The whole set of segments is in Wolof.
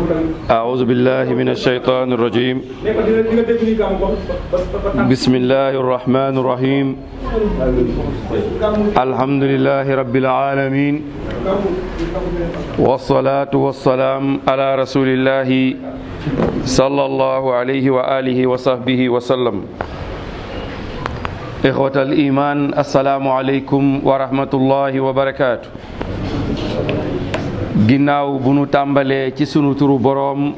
أعوذ بالله من الشيطان الرجيم بسم الله الرحمن الرحيم الحمد لله رب العالمين والصلاة والسلام على رسول الله صلى الله عليه وآله وصحبه وسلم إخوة الإيمان السلام عليكم ورحمة الله وبركاته ginnaaw bu nu tàmbalee ci sunu turu boroom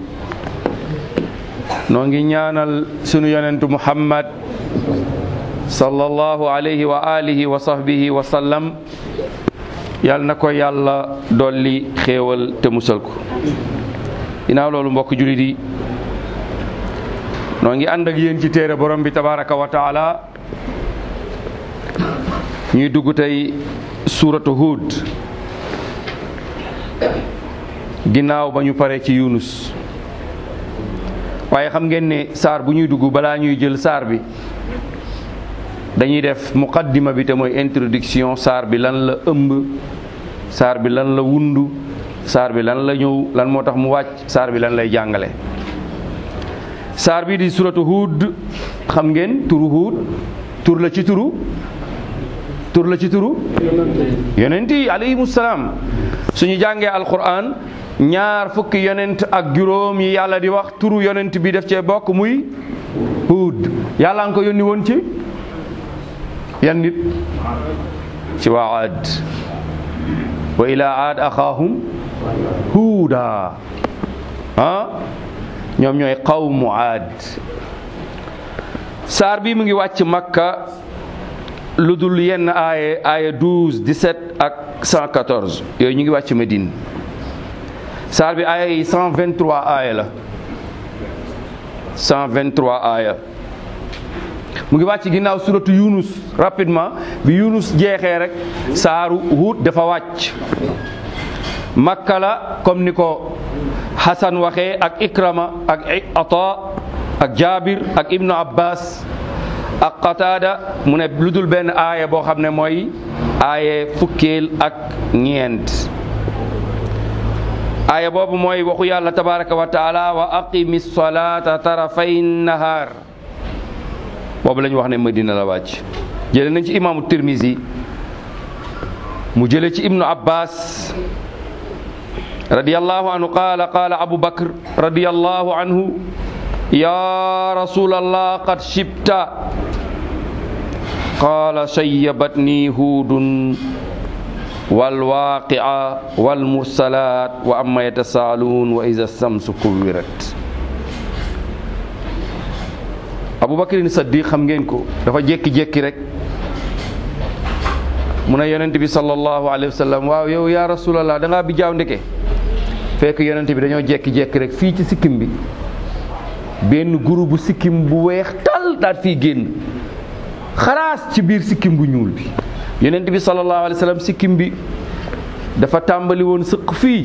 noo ngi ñaanal sunu yonentu muhammad sallallahu alayhi wa alihi wa sahbihi wa sallam yal na ko yàlla dolli xéewal te musal ko ginnaaw loolu mbokk julit yi noo ngi ànd ak yéen ci téere borom bi tabaraka wa taala ñuy dugg tey suuratu Hud ginnaaw ba ñu pare ci Yunus waaye xam ngeen ne saar bu ñuy dugg balaa ñuy jël saar bi dañuy def muqaddima bi te mooy introduction saar bi lan la ëmb saar bi lan la wundu saar bi lan la ñëw lan moo tax mu wàcc saar bi lan lay jàngale saar bi di suratu Hud xam ngeen turu Hud tur la ci turu tur la ci turu yonent yi alayhimu salaam suñu jàngee alquran ñaar fukki yonent ak juróom yi yàlla di wax turu yonent bi def cee bokk muy Hud yàlla nga ko yónni woon ci yan nit ci waa Aad wa ila aad axaahum huuda ah ñoom ñooy qawmu Aad saar bi mu ngi wàcc Makka lu dul yenn aaye aaye 12 17 ak 114 yooyu ñu ngi wàcc Medine saar bi aaya yi 123 aaya la 123 aaya mu ngi wàcc ginnaaw suratu Yunus rapidement bi Yunus jeexee rek saaru Hud dafa wàcc Makka la comme ni ko Hasan waxee ak Ikrama ak Ata ak Jabir ak Ibnu Abbas ak Qatada mu ne lu dul benn aaya boo xam ne mooy aaye fukkeel ak ñeent aaya boobu mooy waxu yàlla tabaraka wa taala wa aqimi salata tarafay nahar boobu la ñu wax ne Madina la wàcc jële nañ ci imaamu Tirmizi mu jële ci ibnu Abbas radiyallahu anhu qaala qaala Abu Bakr radiyallahu anhu ya rasulallah qad shibta qaala shayyabatni huudun walwaqia walmursalat wa amma yatasaaluun wa iza samsu kuwirat abubakrin saddiq xam ngeen ko dafa jékki-jékki rek mu ne yonent bi sallallahu alayhi wa sallam waaw yow ya rasulallah da ngaa bi jaaw ndeke fekk yonent bi dañoo jékki-jékki rek fii ci sikkim bi benn groupe bu sikkim bu weex tal daat fii génn xaraas ci biir sikkim bu ñuul bi yonent bi sallallahu alayhi wa sallam sikkim bi dafa tàmbali woon sëq fii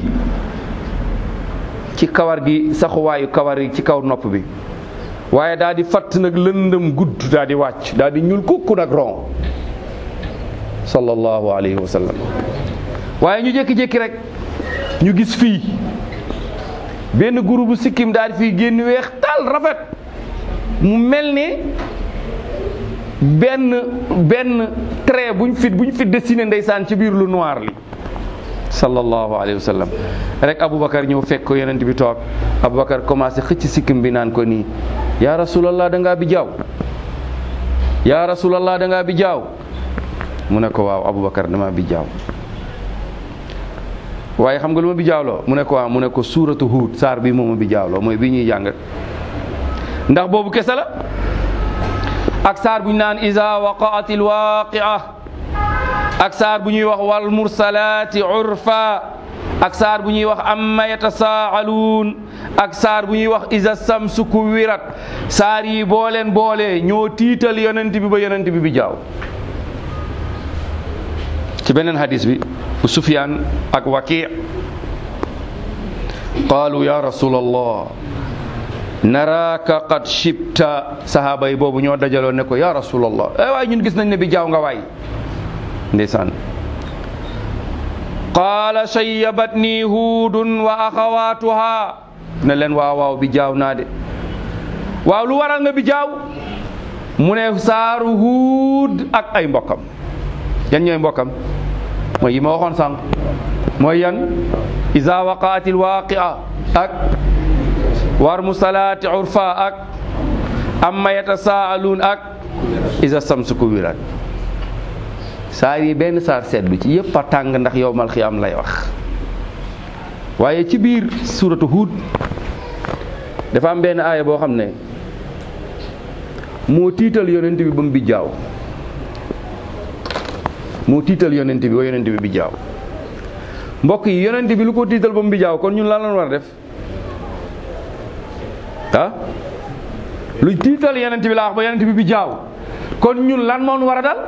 ci kawar gi saxuwaayu kawar yi ci kaw nopp bi waaye daal di fatt nag lëndëm gudd daal di wàcc daal di ñuul kukku nag ron sallallahu alayhi wa sallam waaye ñu jékki-jékki rek ñu gis fii benn groupe bu sikkim daal di fii génn weex tal rafet mu mel ne benn benn trait buñ fi buñ fi dessiné ndeysaan ci biir lu noir li sallallahu alayhi wa sallam rek Aboubacar ñëw fekk ko yonent bi toog Aboubacar commencé xëcc sikkim bi naan ko nii yaa rasulallah da ngaa bi jaaw yaa rasulallah da ngaa bi jaaw mu ne ko waaw Aboubacar dama bi jaaw waaye xam nga lu ma bi jaawloo mu ne ko waaw mu ne ko suuratu Huud saar bi mooma bi jaawloo mooy bi ñuy jàng ndax boobu kese la ak saar bu ñu naan iza waqaatil waaqia ak saar bu ñuy wax wal mursalaati urfa ak saar bu ñuy wax amma yatasaaluun ak saar bu ñuy wax iza samsu kuwirat saar yi boo leen boole ñoo tiital yonent bi ba yonent bi bi jaaw ci beneen hadis bi bu Sufyaan ak Waki qaalu ya rasulallah naraaka qad shibta sahaaba yi boobu ñoo dajaloo ne ko ya rasulallah eh waaye ñun gis nañ ne bi jaaw nga waay ndeysaan qaala shayyabatni huudun wa axawaatuha ne leen waaw waaw bi jaaw naa de waaw lu waral nga bi jaaw mu ne saaru huud ak ay mbokkam yan ñooy mbokkam mooy yi ma waxoon sànq mooy yan iza waqaatil waaqia ak war musalaati urfa ak amma yatasaaluun ak iza samsu kuwirat saar yi benn saar seetlu ci yëpp a tàng ndax yowmal xiyaam lay wax waaye ci biir suuratu Huud dafa am benn aaya boo xam ne moo tiital yonent bi ba mu bijjaaw moo tiital yonent bi ba yonent bi bijjaaw mbokk yi yonent bi lu ko tiital ba mu bijjaaw kon ñun lan lañ war a def ah lu tiital yonent bi laa wax ba yonent bi bijjaaw kon ñun lan moo nu war a dal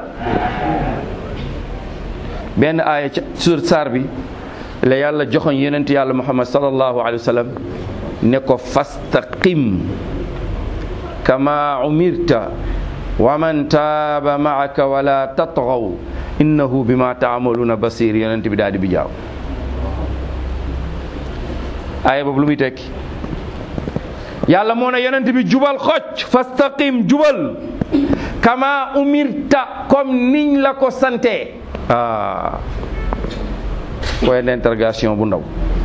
benn aaya ca sur saar bi la yàlla joxoñ yonent yàlla muhammad sallallahu alayhi wa sallam ne ko fastaqim kama umirta wa man taaba maaka wala tatgaw innahu bima taamaluuna basir yonent bi daal di bi jaaw aaya boobu lu muy tekki yàlla moo ne yonent bi jubal xocc fastaqim jubal kama umirta comme niñ la ko sante ah point d'interrogation bu ndaw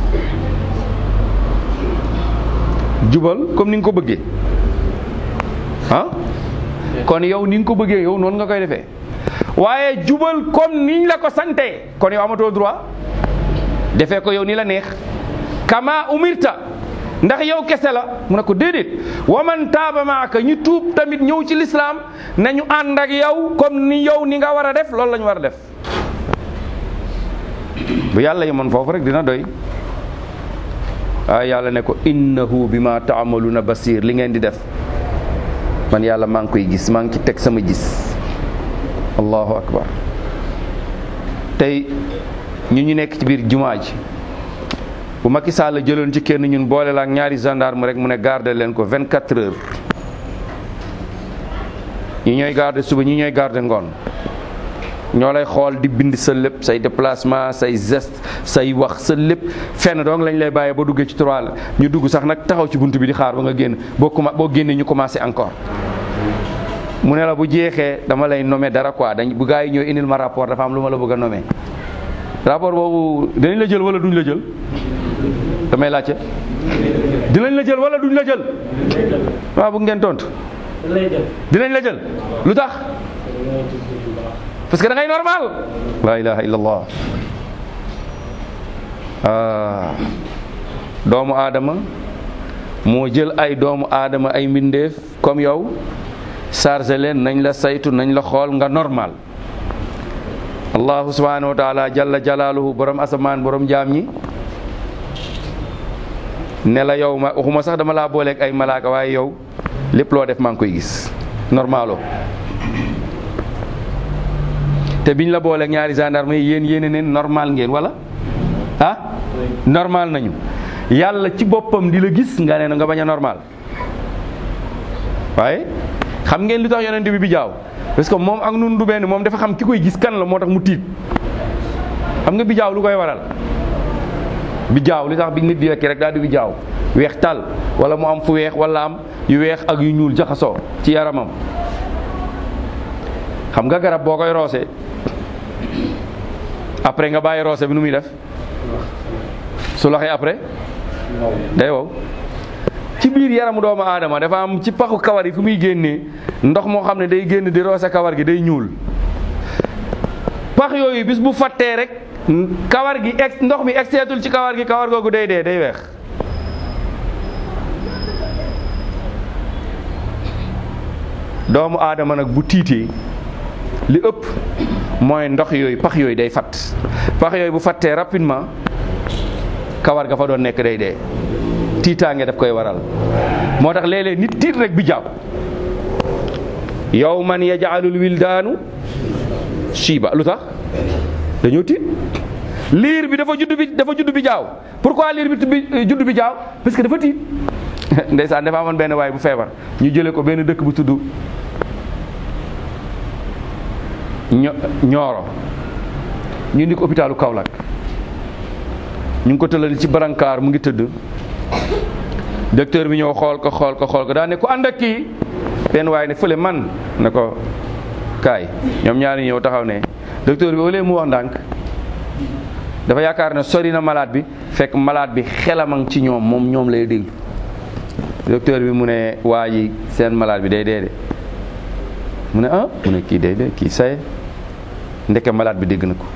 jubal comme ni nga ko bëggee ah kon yow ni nga ko bëggee yow noonu nga koy defee waaye jubal comme niñ la ko sante kon yow amatoo droit defee ko yow ni la neex kama umirta ndax yow kese la mu ne ko déedéet waman taaba maaka ñu tuub tamit ñëw ci lislaam nañu ànd ak yow comme ni yow ni nga war a def loolu la ñu war a def bu yàlla yemoon foofu rek dina doy waaye yàlla ne ko innahu bima taamaluuna basir li ngeen di def man yàlla maa ngi koy gis maa ngi ci teg sama gis allahu akbar tey ñu ñu nekk ci biir jumaa ji bu Macky Sall jëloon ci kenn ñun boole la ak ñaari gendarme rek mu ne garder leen ko 24 heures ñi ñooy garder suba ñi ñooy garder ngoon ñoo lay xool di bind sa lépp say déplacement say geste say wax sa lépp fenn donc lañ lay bàyyee ba duggee ci trois la ñu dugg sax nag taxaw ci bunt bi di xaar ba nga génn boo commen boo génnee ñu commencé encore mu ne la bu jeexee dama lay nommer dara quoi dañ bu gars yi ñëw indil ma rapport dafa am lu ma la bëgg a nommer rapport boobu dinañ la jël wala duñ la jël damay laajte dinañ la jël wala duñ la jël waaw bu ngeen tontu dinañ la jël lu tax parce que da ngay normal la ilaha illallah ah doomu aadama moo jël ay doomu aadama ay mbindeef comme yow chargé leen nañ la saytu nañ la xool nga normal allahu subhanahu wa taala jalla jalaaluhu borom asamaan borom jaam ñi ne la yow ma waxuma sax dama laa booleeg ay malaaka waaye yow lépp loo def maa ngi koy gis normalo te biñ la booleeg ñaari gendarme yi yéen yéene neen normal ngeen wala ah normal nañu yàlla ci boppam di la gis nga ne nga bañ a normal waaye xam ngeen li tax yonent bi bi jaaw parce que moom ak nun du benn moom dafa xam ki koy gis kan la moo tax mu tiit xam nga bi jaaw lu koy waral bi jaaw li tax bi nit di lekk rek daal di bi jaaw weex tal wala mu am fu weex wala am yu weex ak yu ñuul jaxasoo ci yaramam xam nga garab boo koy roose après nga bàyyi roose bi nu muy def su loxee après day wow ci biir yaramu doomu aadama dafa am ci paxu kawar yi fu muy génnee ndox moo xam ne day génn di roose kawar gi day ñuul pax yooyu bis bu fattee rek kawar gi ex ndox mi egseetul ci kawar gi kawar googu day dee day weex doomu aadama nag bu tiitee li ëpp mooy ndox yooyu pax yooyu day fatt pax yooyu bu fattee rapidement kawar ga fa doon nekk day dee tiitaange daf koy waral moo tax léeg-léeg nit tiit rek bi jaaw yow man yajaalul wildaanu shiiba lu tax dañoo tiit liir bi dafa judd bi dafa judd bi jaaw pourquoi liir bi judd bi jaaw parce que dafa tiit ndeysaan dafa amoon benn waay bu feebar ñu jële ko benn dëkk bu tudd ñooro ñu indi ko hôpitalu Kaolack ñu ngi ko tëlal ci barankaar mu ngi tëdd docteur bi ñëw xool ko xool ko xool ko daa ne ku ànd ak kii benn waaye ne fële man ne ko kaay ñoom ñaari ñëw taxaw ne docteur bi au lieu mu wax ndànk dafa yaakaar ne sori na malade bi fekk malade bi xelamang ci ñoom moom ñoom lay déglu docteur bi mu ne waa ji seen malade bi day dee de mu ne ah mu ne kii day dee kii saye ndeke malade bi dégg na ko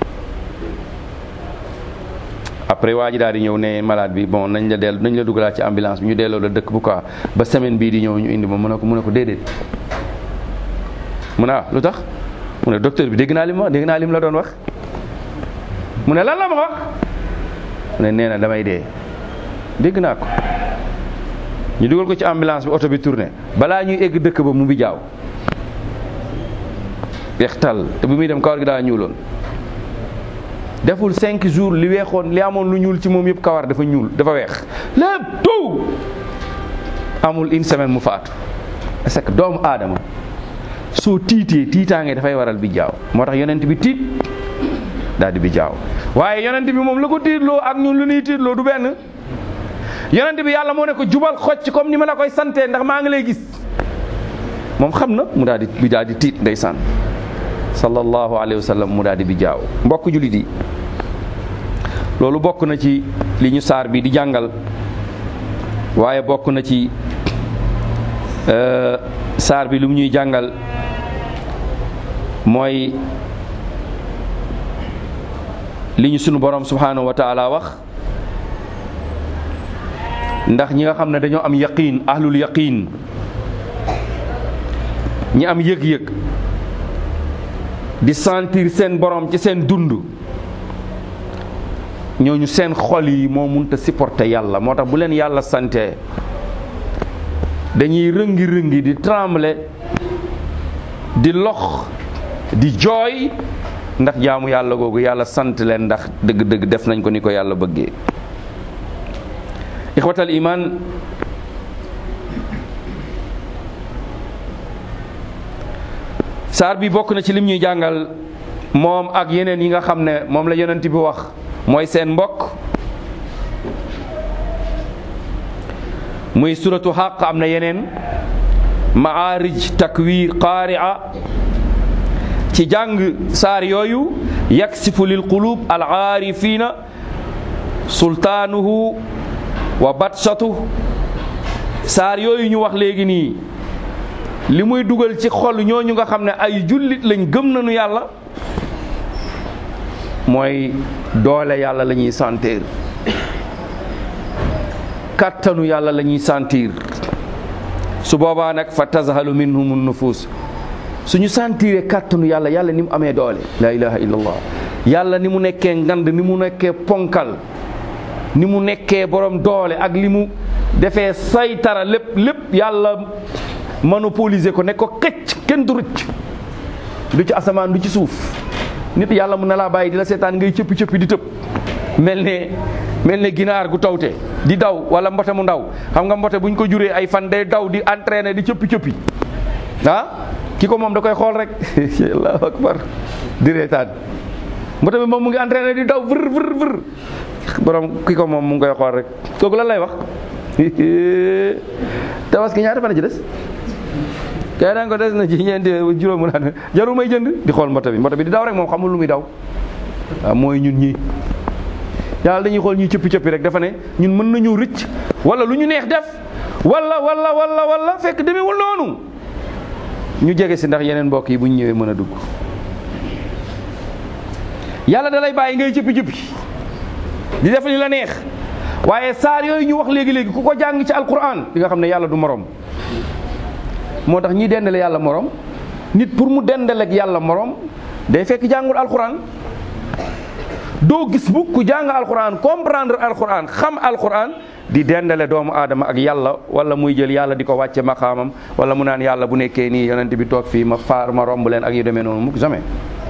après waa ji daal di ñëw ne malade bi bon nañ la dellu nañ la dugalaat ci ambulance bi ñu delloo la dëkk bu quoi ba semaine bii di ñëw ñu indi ma mu ne ko mu ne ko déedéet mu ne ah lu tax mu ne docteur bi dégg naa li ma wax dégg naa li mu la doon wax mu ne lan la ma wax mu ne nee na damay dee dégg naa ko ñu dugal ko ci ambulance bi oto bi tourné balaa ñuy egg dëkk ba mu bi jaaw weextal te bu muy dem kawar gi daa ñuuloon deful cinq jours li weexoon li amoon lu ñuul ci moom yëpp kawar dafa ñuul dafa weex lépp tout amul une semaine mu faatu parce que doomu aadama soo tiitee tiitaange dafay waral bi jaaw moo tax yonent bi tiit daal di bi jaaw waaye yonent bi moom la ko tiitloo ak ñun lu ñuy tiitloo du benn yonent bi yàlla moo ne ko jubal xocc comme ni ma la koy santee ndax maa ngi lay gis moom xam na mu daal di bi daal di tiit ndeysaan sallallahu alayhi wa sallam mu daal di bi jaaw mbokk jullit yi loolu bokk na ci li ñu saar bi di jàngal waaye bokk na ci saar bi lu mu ñuy jàngal mooy li ñu sunu borom subhanahu wa taala wax ndax ñi nga xam ne dañoo am yaqiin ahlul yaqiin ñi am yëg-yëg di sentir seen borom ci seen dund ñooñu seen xol yi moo munta supporter yàlla moo tax bu leen yàlla sante dañuy rëngi rëngi di trembler di lox di jooy ndax jaamu yàlla googu yàlla sant leen ndax dëgg-dëgg def nañ ko ni ko yàlla bëggee ixwatal iman saar bi bokk na ci lim ñuy jàngal moom ak yeneen yi nga xam ne moom la yonent bi wax mooy seen mbokk muy suratu xaq am na yeneen maarij takwir qaari'a ci jàng saar yooyu yaksifu lil qulub al aarifina sultaanuhu wa batsatu saar yooyu ñu wax léegi nii li muy dugal ci xol ñooñu nga xam ne ay jullit lañ gëm nañu yàlla mooy doole yàlla la ñuy sentir kattanu yàlla la ñuy sentir su boobaa nag fa tazhalu minhum nufus suñu sentiree kattanu yàlla yàlla ni mu amee doole la ilaha illallah yàlla ni mu nekkee ngand ni mu nekkee ponkal ni mu nekkee borom doole ak li mu defee saytara lépp lépp yàlla monopoliser ko ne ko këcc kenn du rëcc du ci asamaan du ci suuf nit yàlla mun na laa bàyyi di la seetaan ngay cëppi cëppi di tëb mel ne mel ne ginaar gu tawte di daw wala mbote mu ndaw xam nga mbote bu ñu ko juree ay fan day daw di entraîner di cëppi cëppi ah ki ko moom da koy xool rek allahu akbar di reetaan mbote bi moom mu ngi entraîner di daw vër vër vër borom ki ko moom mu ngi koy xool rek kooku lan lay wax tabaski ñaata fan a ci des kay daan ko des na ci ñeenti juróom mu naan jarul may jënd di xool mbote bi mbote bi di daw rek moom xamul lu muy daw waaw mooy ñun ñii yàlla dañuy xool ñuy cëppi cëppi rek dafa ne ñun mën nañu rëcc wala lu ñu neex def wala wala wala wala fekk demewul noonu ñu jege si ndax yeneen mbokk yi bu ñu ñëwee mën a dugg yàlla da lay bàyyi ngay cëppi cëppi di def li la neex waaye saar yooyu ñu wax léegi léegi ku ko jàng ci alquran di nga xam ne yàlla du morom moo tax ñiy dendale yàlla morom nit pour mu dendaleeg yàlla morom day fekk jàngul alquran doo gis bu ku jàng alquran comprendre alquran xam alquran di dendale doomu aadama ak yàlla wala muy jël yàlla di ko wàcce maqaamam wala mu naan yàlla bu nekkee nii yonent bi toog fii ma faar ma romb leen ak yu demee noonu mukk jamais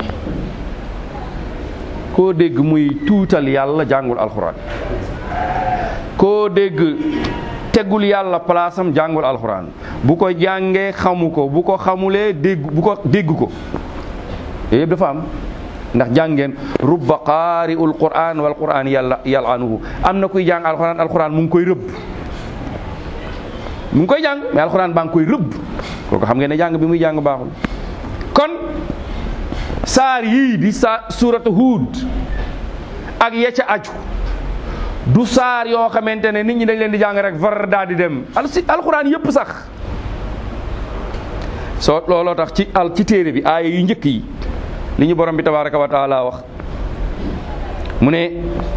koo dégg muy tuutal yàlla jàngul alquran koo dégg tegul yàlla palaasam jàngul alxuraan bu ko jàngee xamu ko bu ko xamulee dégg bu ko dégg ko yooyu yëpp dafa am ndax jàngeen rubba qaari'ul qur'an wal qur'an yàlla yalanuhu am na kuy jàng alxuraan alxuraan mu ngi koy rëbb mu ngi koy jàng mais alxuraan baa ngi koy rëbb kooku xam ngeen ne jàng bi muy jàng baaxul kon saar yii di sa suuratu Huud ak ya ca aju du saar yoo xamante ne nit ñi dañ leen di jàng rek var daal di dem al si alxuraan yëpp sax soo looloo tax ci al ci téere bi aaya yu njëkk yi li ñu borom bi tabaraka wa taala wax mu ne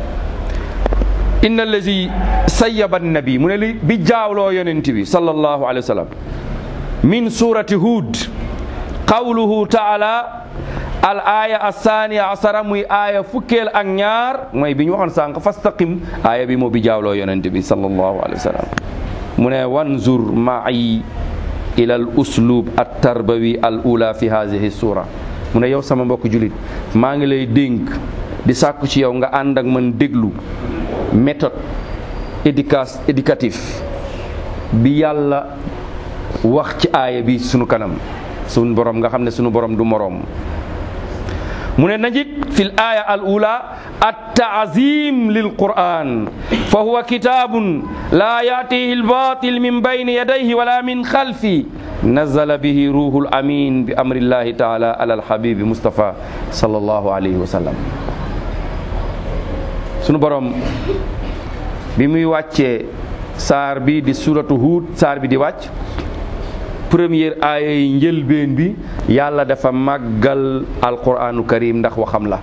inna allazi sayyaba nabi mu ne li bi jaawloo yonent bi sallallahu alayhi wa sallam min surati hud qawluhu taala al aya asaniya asara muy aaya fukkeel ak ñaar mooy bi ñu waxoon sànq fastaqim aaya bi moo bi jaawloo yonent bi sallallahu alayhi wa sallam mu ne wanzur ma'i ila al uslub at tarbawi al ula fi hadhihi sura mu ne yow sama mbokk julit maa ngi lay dénk di sàkku ci yow nga ànd ak man déglu méthode éduca éducatif bi yàlla wax ci aaya bi sunu kanam sunu borom nga xam ne sunu borom du moroom mu ne najid fi l aya al ula at taazim lil quran fa huwa kitabun la yatihi al batil min bayni yadayhi wala min xalfi nazala bihi ruhul amin bi amrillahi taala ala al habibi mustafa sallallahu alayhi wa sallam sunu borom bi muy wàccee saar bi di suratu Huud saar bi di wàcc première aaya yi njëlbeen bi yàlla dafa màggal alquranu karim ndax waxam la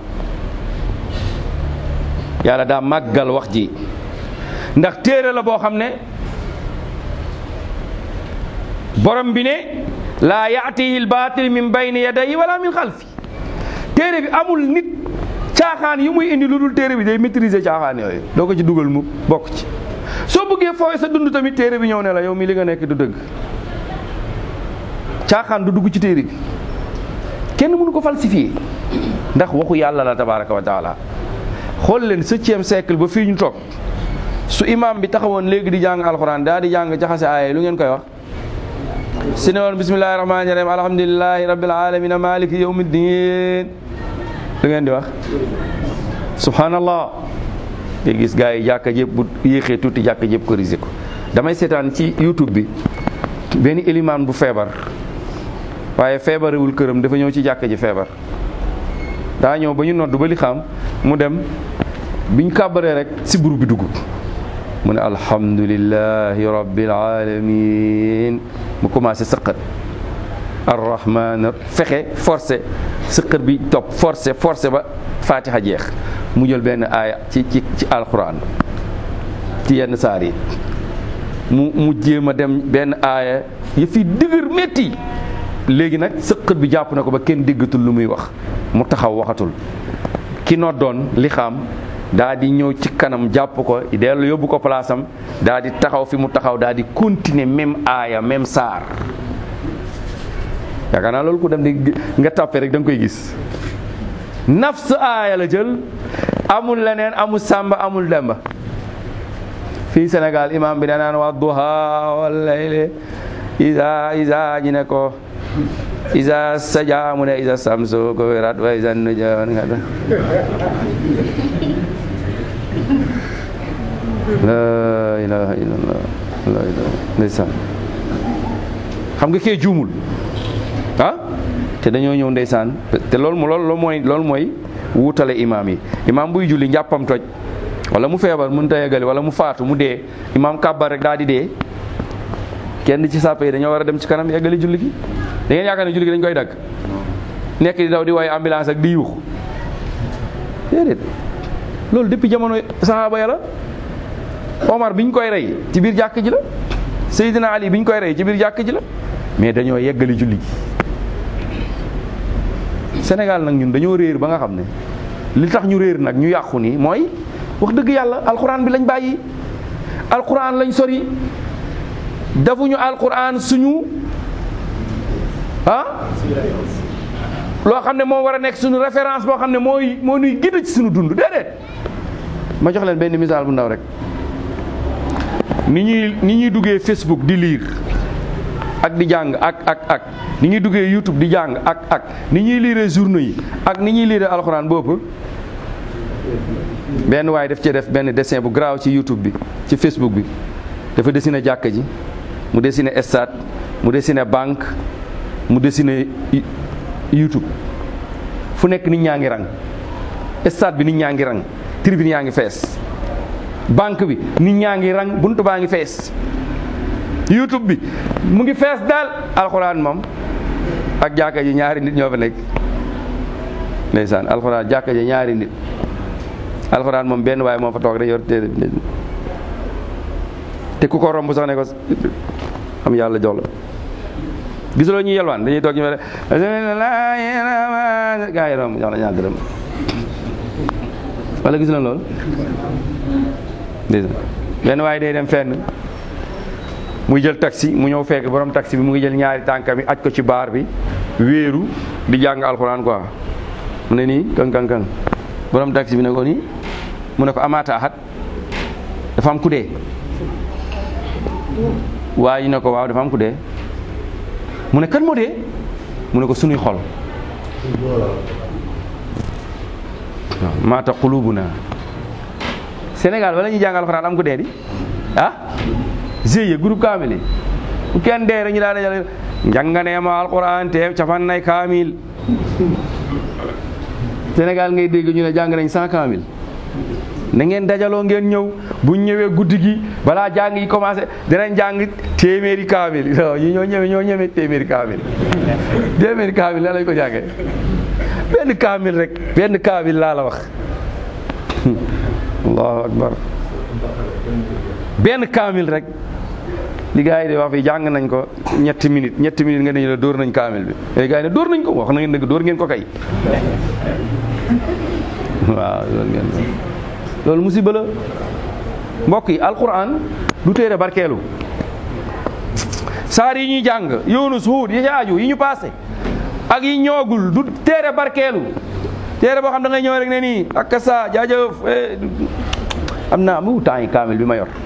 yàlla daa màggal wax ji ndax téere la boo xam ne borom bi ne laa yaatihi albaatil min bayni yadayhi wala min xalfi téere bi amul nit caaxaan yi muy indi lu dul téere bi day maîtriser caaxaan yooyu doo ko ci dugal mu bokk ci soo bëggee fooy sa dund tamit téere bi ñëw ne la yow mi li nga nekk du dëgg caaxaan du dugg ci téere bi kenn mënu ko falsifier ndax waxu yàlla la tabaraka wa taala xool leen septième siècle ba fii ñu toog su imam bi taxawoon léegi di jàng alxuraan daa di jàng jaxase aaya lu ngeen koy wax si ne woon bismillahi rahmaani rahim alhamdulilahi rabbil alamin maliki yawmiddin lu ngeen di wax subhanallah nga gis gars yi jàkka jëpp bu yéexee tuuti jàkka jëpp corrigé ko damay seetaan ci youtube bi benn élimaan bu feebar waaye feebarewul këram dafa ñëw ci jàkka ji feebar daa ñëw ba ñu nodd ba li xam mu dem biñ kàbbaree rek si buru bi dugg mu ne alhamdulillahi rabbil alamin mu commencé sëqat arrahman fexe forcé sëqat bi topp forcé forcé ba fatiha jeex mu jël benn aaya ci ci ci alquran ci yenn saar yi mu mu jéem a dem benn aaya yëf yi dëgër métti léegi nag sëqat bi jàpp na ko ba kenn déggatul lu muy wax mu taxaw waxatul ki noddoon li xam daa di ñëw ci kanam jàpp ko dellu yóbbu ko place am daa di taxaw fi mu taxaw daa di continuer même aaya même saar yaakaar naa loolu ku dem di nga tàppe rek da nga koy gis nafs aaya la jël amul leneen amul sàmba amul demba fii Sénégal imam bi danaan wa duha wal layli isa isa ñu ne ko isa saja mu ne isa samsu ko wirat wa isa nuja la ilaha illallah la ilaha ndeysaan xam nga kee juumul ah te dañoo ñëw ndeysaan te loolu mu loolu mooy loolu mooy wuutale imaam yi imaam buy julli njàppam toj wala mu feebar mënut a yeggali wala mu faatu mu dee imaam kàbbar rek daal di dee kenn ci sàppe yi dañoo war a dem ci kanam yeggali julli gi da ngeen yaakaar ne julli gi dañ koy dagg nekk di daw di woy ambulance ak di yuux déedéet loolu depuis jamono saxaaba ya la Omar bi ñu koy rey ci biir jàkk ji la Seydina Ali bi ñu koy rey ci biir jàkk ji la mais dañoo yeggali julli gi Sénégal nag ñun dañoo réer ba nga xam ne li tax ñu réer nag ñu yàqu nii mooy wax dëgg yàlla alxuraan bi lañ bàyyi alxuraan lañ sori defuñu alxuraan suñu ah loo xam ne moo war a nekk suñu référence boo xam ne mooy moo ñuy guide ci suñu dund déedéet ma jox leen benn misaal bu ndaw rek ni ñuy ni ñuy duggee Facebook di lire ak di jàng ak ak ak ni ñuy duggee YouTube di jàng ak ak ni ñuy lire journaux yi ak ni ñuy lire alxuraan boobu benn waaye daf cee def benn dessin bu garaaw ci YouTube bi ci Facebook bi dafa dessiné jàkka ji mu dessiné stade mu dessiné banque mu dessiné YouTube fu nekk nit ñaa ngi rang stade bi nit ñaa ngi rang tribune yaa ngi fees banque bi nit ñaa ngi rang buntu baa ngi fees YouTube bi mu ngi fees daal alxuraan moom ak jàkka ji ñaari nit ñoo fa nekk ndeysaan alxuraan jàkka ji ñaari nit alxuraan moom benn waaye moo fa toog rek yor téere bi te ku ko romb sax ne ko am yàlla jox la gisuloo ñuy yelwaan dañuy toog ñu ne gaa yi romb jox la ñaar dërëm wala gis na loolu ndeysaan benn waaye day dem fenn muy jël taxi mu ñëw fekk borom taxi bi mu ngi jël ñaari tànkam yi aj ko ci baar bi wéeru di jàng alxuraan quoi mu ne nii kan kan kan borom taxi bi ne ko nii mu ne ko amaata axat dafa am ku dee waa ji ne ko waaw dafa am ku dee mu ne kan moo dee mu ne ko sunuy xol waaw maata qulubuna Sénégal wala ñuy jàng alxuraan am ku dee di ah GIE groupe kaamil yi bu kenn dee rek ñu daal dajale njànganeema alquran te cafan nay kaamil Sénégal ngay dégg ñu ne jàng nañ cent kaamil na ngeen dajaloo ngeen ñëw buñ ñëwee guddi gi balaa jàng yi commencé dinañ jàng téeméeri kaamil ñu ñoo ñëwee ñoo ñëwee téeméeri kaamil téeméeri kaamil la lañ ko jàngee benn kaamil rek benn kaamil laa la wax allahu akbar benn kaamil rek li gars yi di wax fi jàng nañ ko ñetti minutes ñetti minutes nga ne la dóor nañ kaamil bi léegi gars yi ne dóor nañ ko wax na ngeen dëgg dóor ngeen ko kay waaw dóor ngeen ko loolu musiba la mbokk yi alquran du téere barkeelu saar yi ñuy jàng Yunus Huud yi ci aju yi ñu passé ak yi ñoogul du téere barkeelu téere boo xam da ngay ñëw rek ne nii ak sa jaajëf am naa mu temps yi kaamil bi ma yor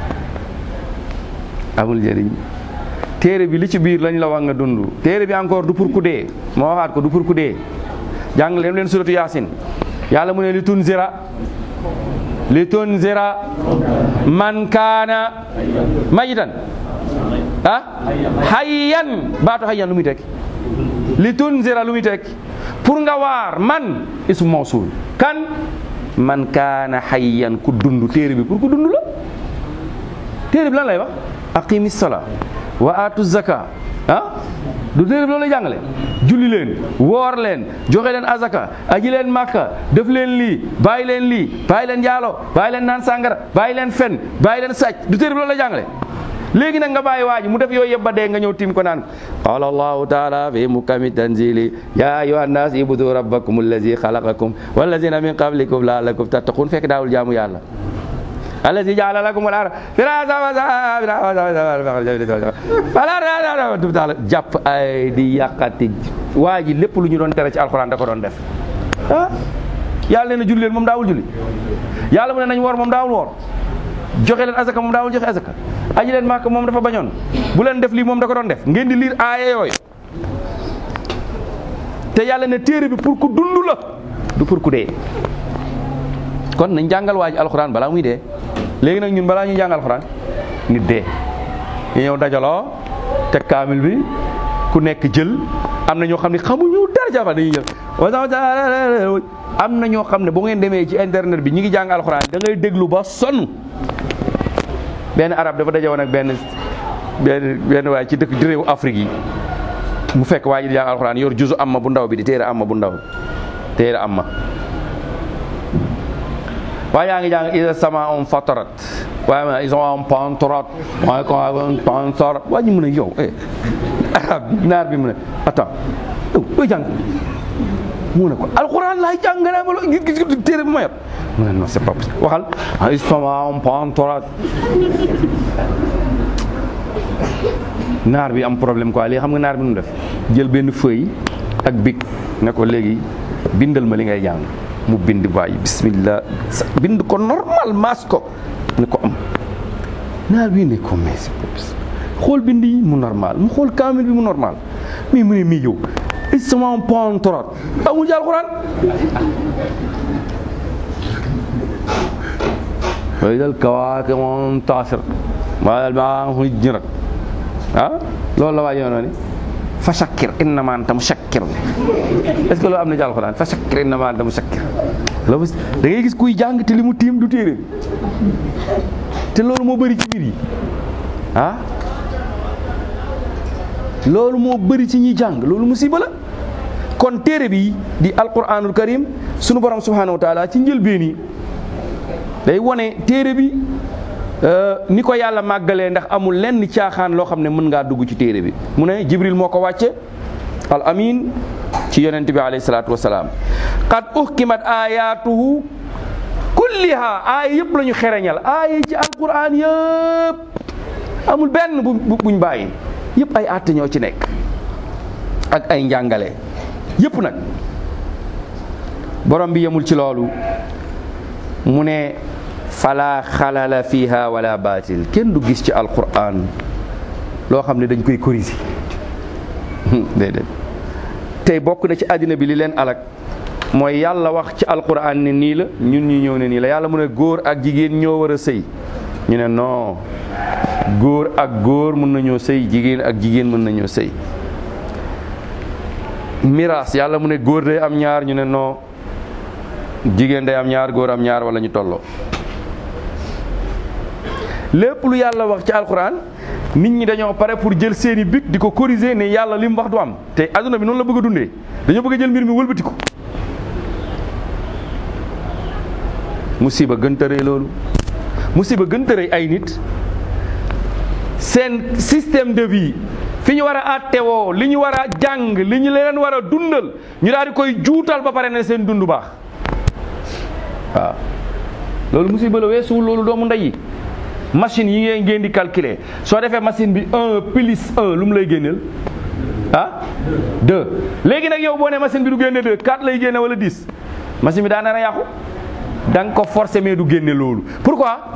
amul njëriñ téere bi li ci biir lañ la wax nga dund téere bi encore du pour ku dee moo waxaat ko du pour ku dee jàng leen leen suratu yaasin yàlla mu ne li tunzira li tunzira man kaana mayitan ah hayyan baatu hayyan lu muy tekki li tunzira lu muy tekki pour nga waar man ismu mawsul kan man kaana hayyan ku dund téere bi pour ku dund la téere bi lan lay wax aqimi sala wa atu zaka ah du téere bi loolu lay jàngale julli leen woor leen joxe leen azaka aji leen màkka def leen lii bàyyi leen lii bàyyi leen njaalo bàyyi leen naan sàngara bàyyi leen fen bàyyi leen sàcc du téere bi loolu lay jàngale léegi nag nga bàyyi waa ji mu def yooyu yëpp ba dee nga ñëw tim ko naan qala allahu taala fi mukami tanzili ya ayuha nnas ibudu rabbakum allazi xalaqakum wallazina min qablikum laalakum tattaqun fekk daawul jaamu yàlla allazi jaala lakum al arda firasa jàpp ay di yàqati waa ji lépp lu ñu doon tere ci alxuraan da ko doon def ah yàlla nee na julli leen moom daawul julli yàlla mu ne nañ woor moom daawul woor joxe leen azaka moom daawul joxe azaka aji leen màkk moom dafa bañoon bu leen def lii moom da ko doon def ngeen di liir aaya yooyu te yàlla ne téere bi pour ku dund la du pour ku dee kon nañ jàngal waa ji alxuraan balaa muy dee léegi nag ñun balaa ñuy jàng alxuraan nit dee ñu ñëw dajaloo teg kaamil bi ku nekk jël am na ñoo xam ne xamuñu dara jafa dañuy jël am na ñoo xam ne bu ngeen demee ci internet bi ñi ngi jàng alxuraan da ngay déglu ba sonn benn arab dafa daje woon ak benn benn benn waay ci dëkk di réewu Afrique yi mu fekk waa ji di jàng alxuraan yor juzu amma bu ndaw bi di téere amma bu ndaw téere amma waaye yaa ngi jàng isa sama on fatarat waaye ma ils ont un pantorat waaye ko un pantorat waa ñu mën a yow eh arab bi naar bi mu ne attends yow booy jàng mu ne ko alxuraan laay jàng nga ma gis gis téere bu ma yor mu ne non c'est pas possible waxal ils sont un pantorat naar bi am problème quoi léegi xam nga naar bi nu def jël benn feuille ak bic ne ko léegi bindal ma li ngay jàng mu bind waaye bismillah bind ko normal maas ko ne ko am naar bi ne ko mais xool bind yi mu normal mu xool kaamil bi mu normal mais mu ne mii yow isma pantorat amul ci alxuraan way dal kawaake moom taasir maa dal maa hujjirat ah loolu la waa yoonoo ni fa shakkir innama anta mushakkir est-ce que loolu am na ci alxuraan fa shakkir innama anta mushakkir loolu da ngay gis kuy jàng te li mu tiim du téere bi te loolu moo bëri ci biir yi ah loolu moo bëri ci ñuy jàng loolu musiba la kon téere bi di alquranul karim sunu borom subhanahu wa taala ci njëlbeen yi day wone téere bi ni ko yàlla màggalee ndax amul lenn caaxaan loo xam ne mën ngaa dugg ci téere bi mu ne jibril moo ko wàcce al amin ci yonent bi alayhi salaatu wasalaam qad uhkimat ayatuhu kulliha aaya yëpp la ñu xereñal aaya ci alquran yëpp amul benn bu buñ bàyyi yëpp ay àtte ñoo ci nekk ak ay njàngale yëpp nag borom bi yemul ci loolu mu ne fala xalala fiha wala baatil kenn du gis ci alquran loo xam ne dañ koy corriger déedéet tey bokk na ci àddina bi li leen alak mooy yàlla wax ci alquran ne nii la ñun ñu ñëw ne nii la yàlla mu ne góor ak jigéen ñoo war a sëy ñu ne non góor ak góor mën nañoo sëy jigéen ak jigéen mën nañoo sëy miraas yàlla mu ne góor day am ñaar ñu ne non jigéen day am ñaar góor am ñaar wala ñu tolloo lépp lu yàlla wax ci alquran nit ñi dañoo pare pour jël seeni bic di ko corriger ne yàlla li mu wax du am te adduna bi noonu la bëgg a dundee dañoo bëgg a jël mbir mi wëlbati ko musiba gën tëree loolu musiba gën tëree ay nit seen système de vie fi ñu war a àttewoo li ñu war a jàng li ñu leen war a dundal ñu daal di koy juutal ba pare ne seen dund baax waaw loolu musiba la weesuwul loolu doomu ndey yi machine yi ngeen ngeen di calculer soo defee machine bi un plus un lu mu lay génneel ah deux léegi nag yow boo ne machine bi du génne deux quatre lay génne wala dix machine bi daa nar a yàqu da nga ko forcer mais du génne loolu pourquoi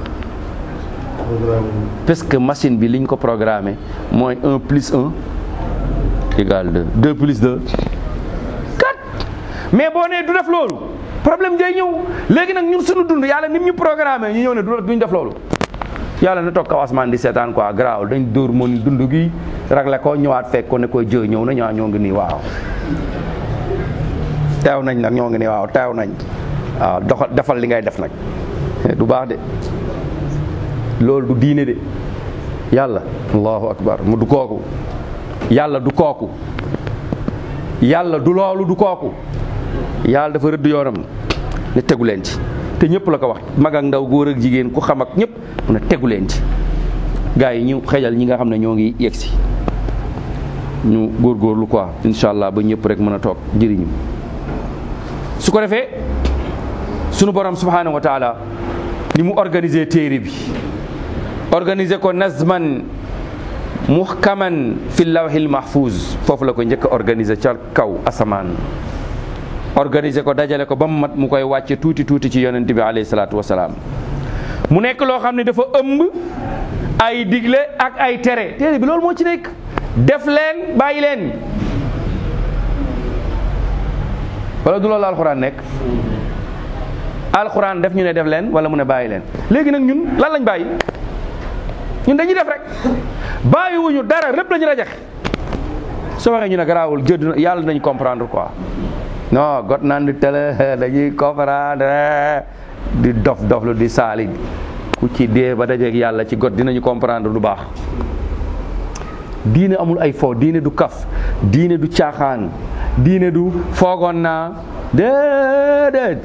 parce que machine bi liñ ko programmé mooy un plus un égal deux deux plus deux quatre mais boo nee du def loolu problème day ñëw léegi nag ñun suñu dund yàlla nim ñu programmé ñu ñëw ne du duñ def loolu yàlla na toog kaw asmaan di seetaan quoi garaawul dañ dóor moon dund gi ragle ko ñëwaat fekk ko ne koy jë ñëw na ñaa ñoo ngi nii waaw teew nañ nag ñoo ngi nii waaw teew nañ waaw doxal defal li ngay def nag du baax de loolu du diine de yàlla allahu akbar mu du kooku yàlla du kooku yàlla du loolu du kooku yàlla dafa rëdd yoonam ne tegu leen ci te ñëpp la ko wax mag ak ndaw góor ak jigéen ku xam ak ñëpp mu ne tegu leen ci gars yi ñu xejal ñi nga xam ne ñoo ngi yegg si ñu góorgóorlu quoi incha allah ba ñëpp rek mën a toog jëriñu su ko defee sunu borom subhanahu wa taala ni mu organiser téere bi organiser ko nazman muhkaman fi lawhil mahfuz foofu la ko njëkk a organiser ca kaw asamaan organiser ko dajale ko ba mu mat mu koy wàcce tuuti tuuti ci yonent bi alayhi salaatu wasalaam mu nekk loo xam ne dafa ëmb ay digle ak ay tere téere bi loolu moo ci nekk def leen bàyyi leen wala du loolu alxuraan nekk alxuraan def ñu ne def leen wala mu ne bàyyi leen léegi nag ñun lan lañ bàyyi ñun dañuy def rek bàyyiwuñu dara lépp lañu rajax soo waxee ñu ne garaawul jëdd yàlla nañ comprendre quoi non got naan di tele dañuy comprendre di dof dof lu di saali ku ci dee ba dajeeg yàlla ci got dinañu comprendre du baax diine amul ay fo diine du kaf diine du caaxaan diine du foogoon naa déedéet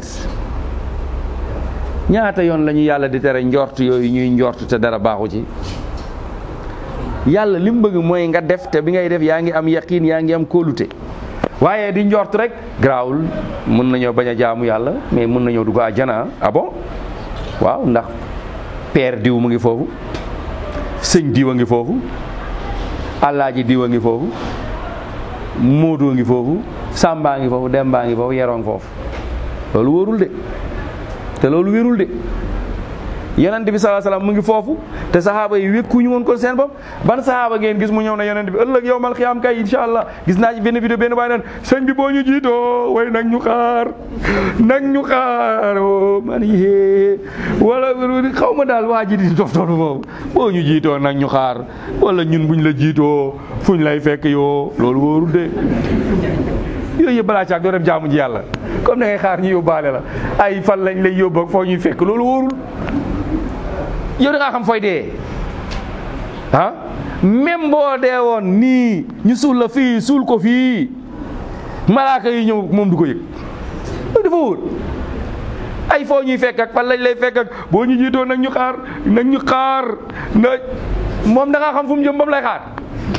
ñaata yoon la ñu yàlla di tere njort yooyu ñuy njort te dara baaxu ci yàlla li mu bëgg mooy nga def te bi ngay def yaa ngi am yaqiin yaa ngi am kóolute waaye di njort rek garaawul mën nañoo bañ a jaamu yàlla mais mën nañoo dugg àjjana ah bon waaw ndax père diw mu ngi foofu sëñ diw a ngi foofu alaaji diw a ngi foofu móodoo ngi foofu sàmbaa ngi foofu dembaa ngi foofu yeroo ngi foofu loolu wóorul de te loolu wérul de yonent bi salaa salaam mu ngi foofu te saxaaba yi wékkuñu woon ko seen bopp ban saxaaba ngeen gis mu ñëw na yonent bi ëllëg yow mal xiyaam kay incha allah gis naa ci benn vidéo benn baay naan sëñ bi boo ñu jiitoo way nag ñu xaar nag ñu xaar o man yee wala xaw ma daal waa ji di dof dof moom boo ñu jiitoo nag ñu xaar wala ñun buñ la jiitoo fuñ lay fekk yoo loolu wóorul de yooyu yëpp balaa caag doo dem jaamu ji yàlla comme da ngay xaar ñu yóbbaale la ay fan lañ lay yóbbu ak foo ñuy fekk loolu wóorul yow da ngaa xam fooy dee ah même boo dee woon nii ñu suul la fii suul ko fii malaaka yi ñëw moom du ko yëg loolu dafa wóor ay foo ñuy fekk ak fan lañ lay fekk ak boo ñu jiitoo nag ñu xaar nag ñu xaar na moom da ngaa xam fu mu jëm ba mu lay xaar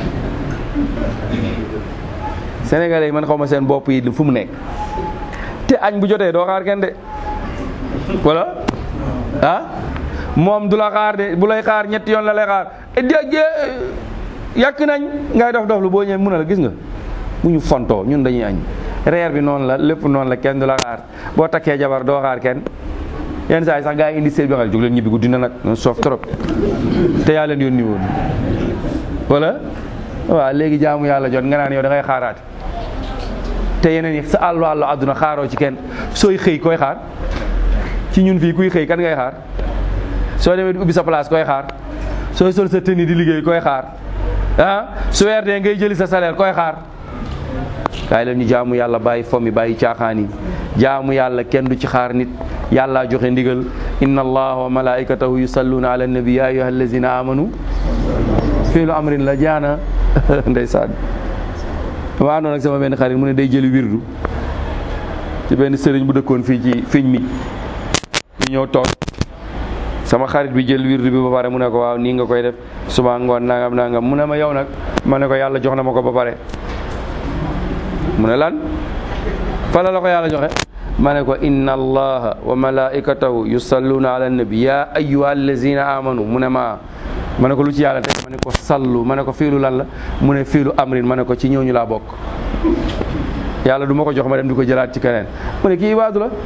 sénégalais yi man xaw ma seen bopp yi fu mu nekk te añ bu jotee doo xaar kenn de wala ah moom du la xaar de bu lay xaar ñetti yoon la lay xaar jë yàq nañ ngay dof dof lu boo ñëwee mun a la gis nga bu ñu fontoo ñun dañuy añ reer bi noonu la lépp noonu la kenn du la xaar boo takkee jabar doo xaar kenn yenn saa yi sax gaa yi indi seen bi xam jóg leen ñibbi guddi na nag soof trop te yaa leen yónni woon wala waaw léegi jaamu yàlla jot nga naan yow da ngay xaaraate te yeneen yi sa àllu àllu àdduna xaaroo ci kenn sooy xëy koy xaar ci ñun fii kuy xëy kan ngay xaar soo demee di ubbi sa place koy xaar sooy sol sa tenue di liggéey koy xaar ah su weer dee ngay jëli sa salaire koy xaar kaay leen ñu jaamu yàlla bàyyi fomi bàyyi caaxaan yi jaamu yàlla kenn du ci xaar nit yàllaa joxe ndigal inna allaha wa malaikatahu yusalluna ala nabi ya ayyuha allazina amanu fiilu amrin la jaana ndeysaan dama àndoon ak sama benn xarit mu ne day jëli wirdu ci benn sëriñ bu dëkkoon fii ci fiñ mi ñu ñëw toog sama xarit bi jël wirdu bi ba pare mu ne ko waaw nii nga koy def suba ngoon nangam nangam mu ne ma yow nag ma ne ko yàlla jox na ma ko ba pare mu ne lan fa la la ko yàlla joxe ma ne ko inna allaha wa malaikatahu yusalluna ala nabi ya ayyuha allazina amanu mu ne ma ma ne ko lu ci yàlla teg ma ne ko sallu ma ne ko fiilu lan la mu ne fiilu amrin ma ne ko ci ñooñu laa bokk yàlla du ma ko jox ma dem di ko jëlaat ci keneen mu ne kii ibaadu la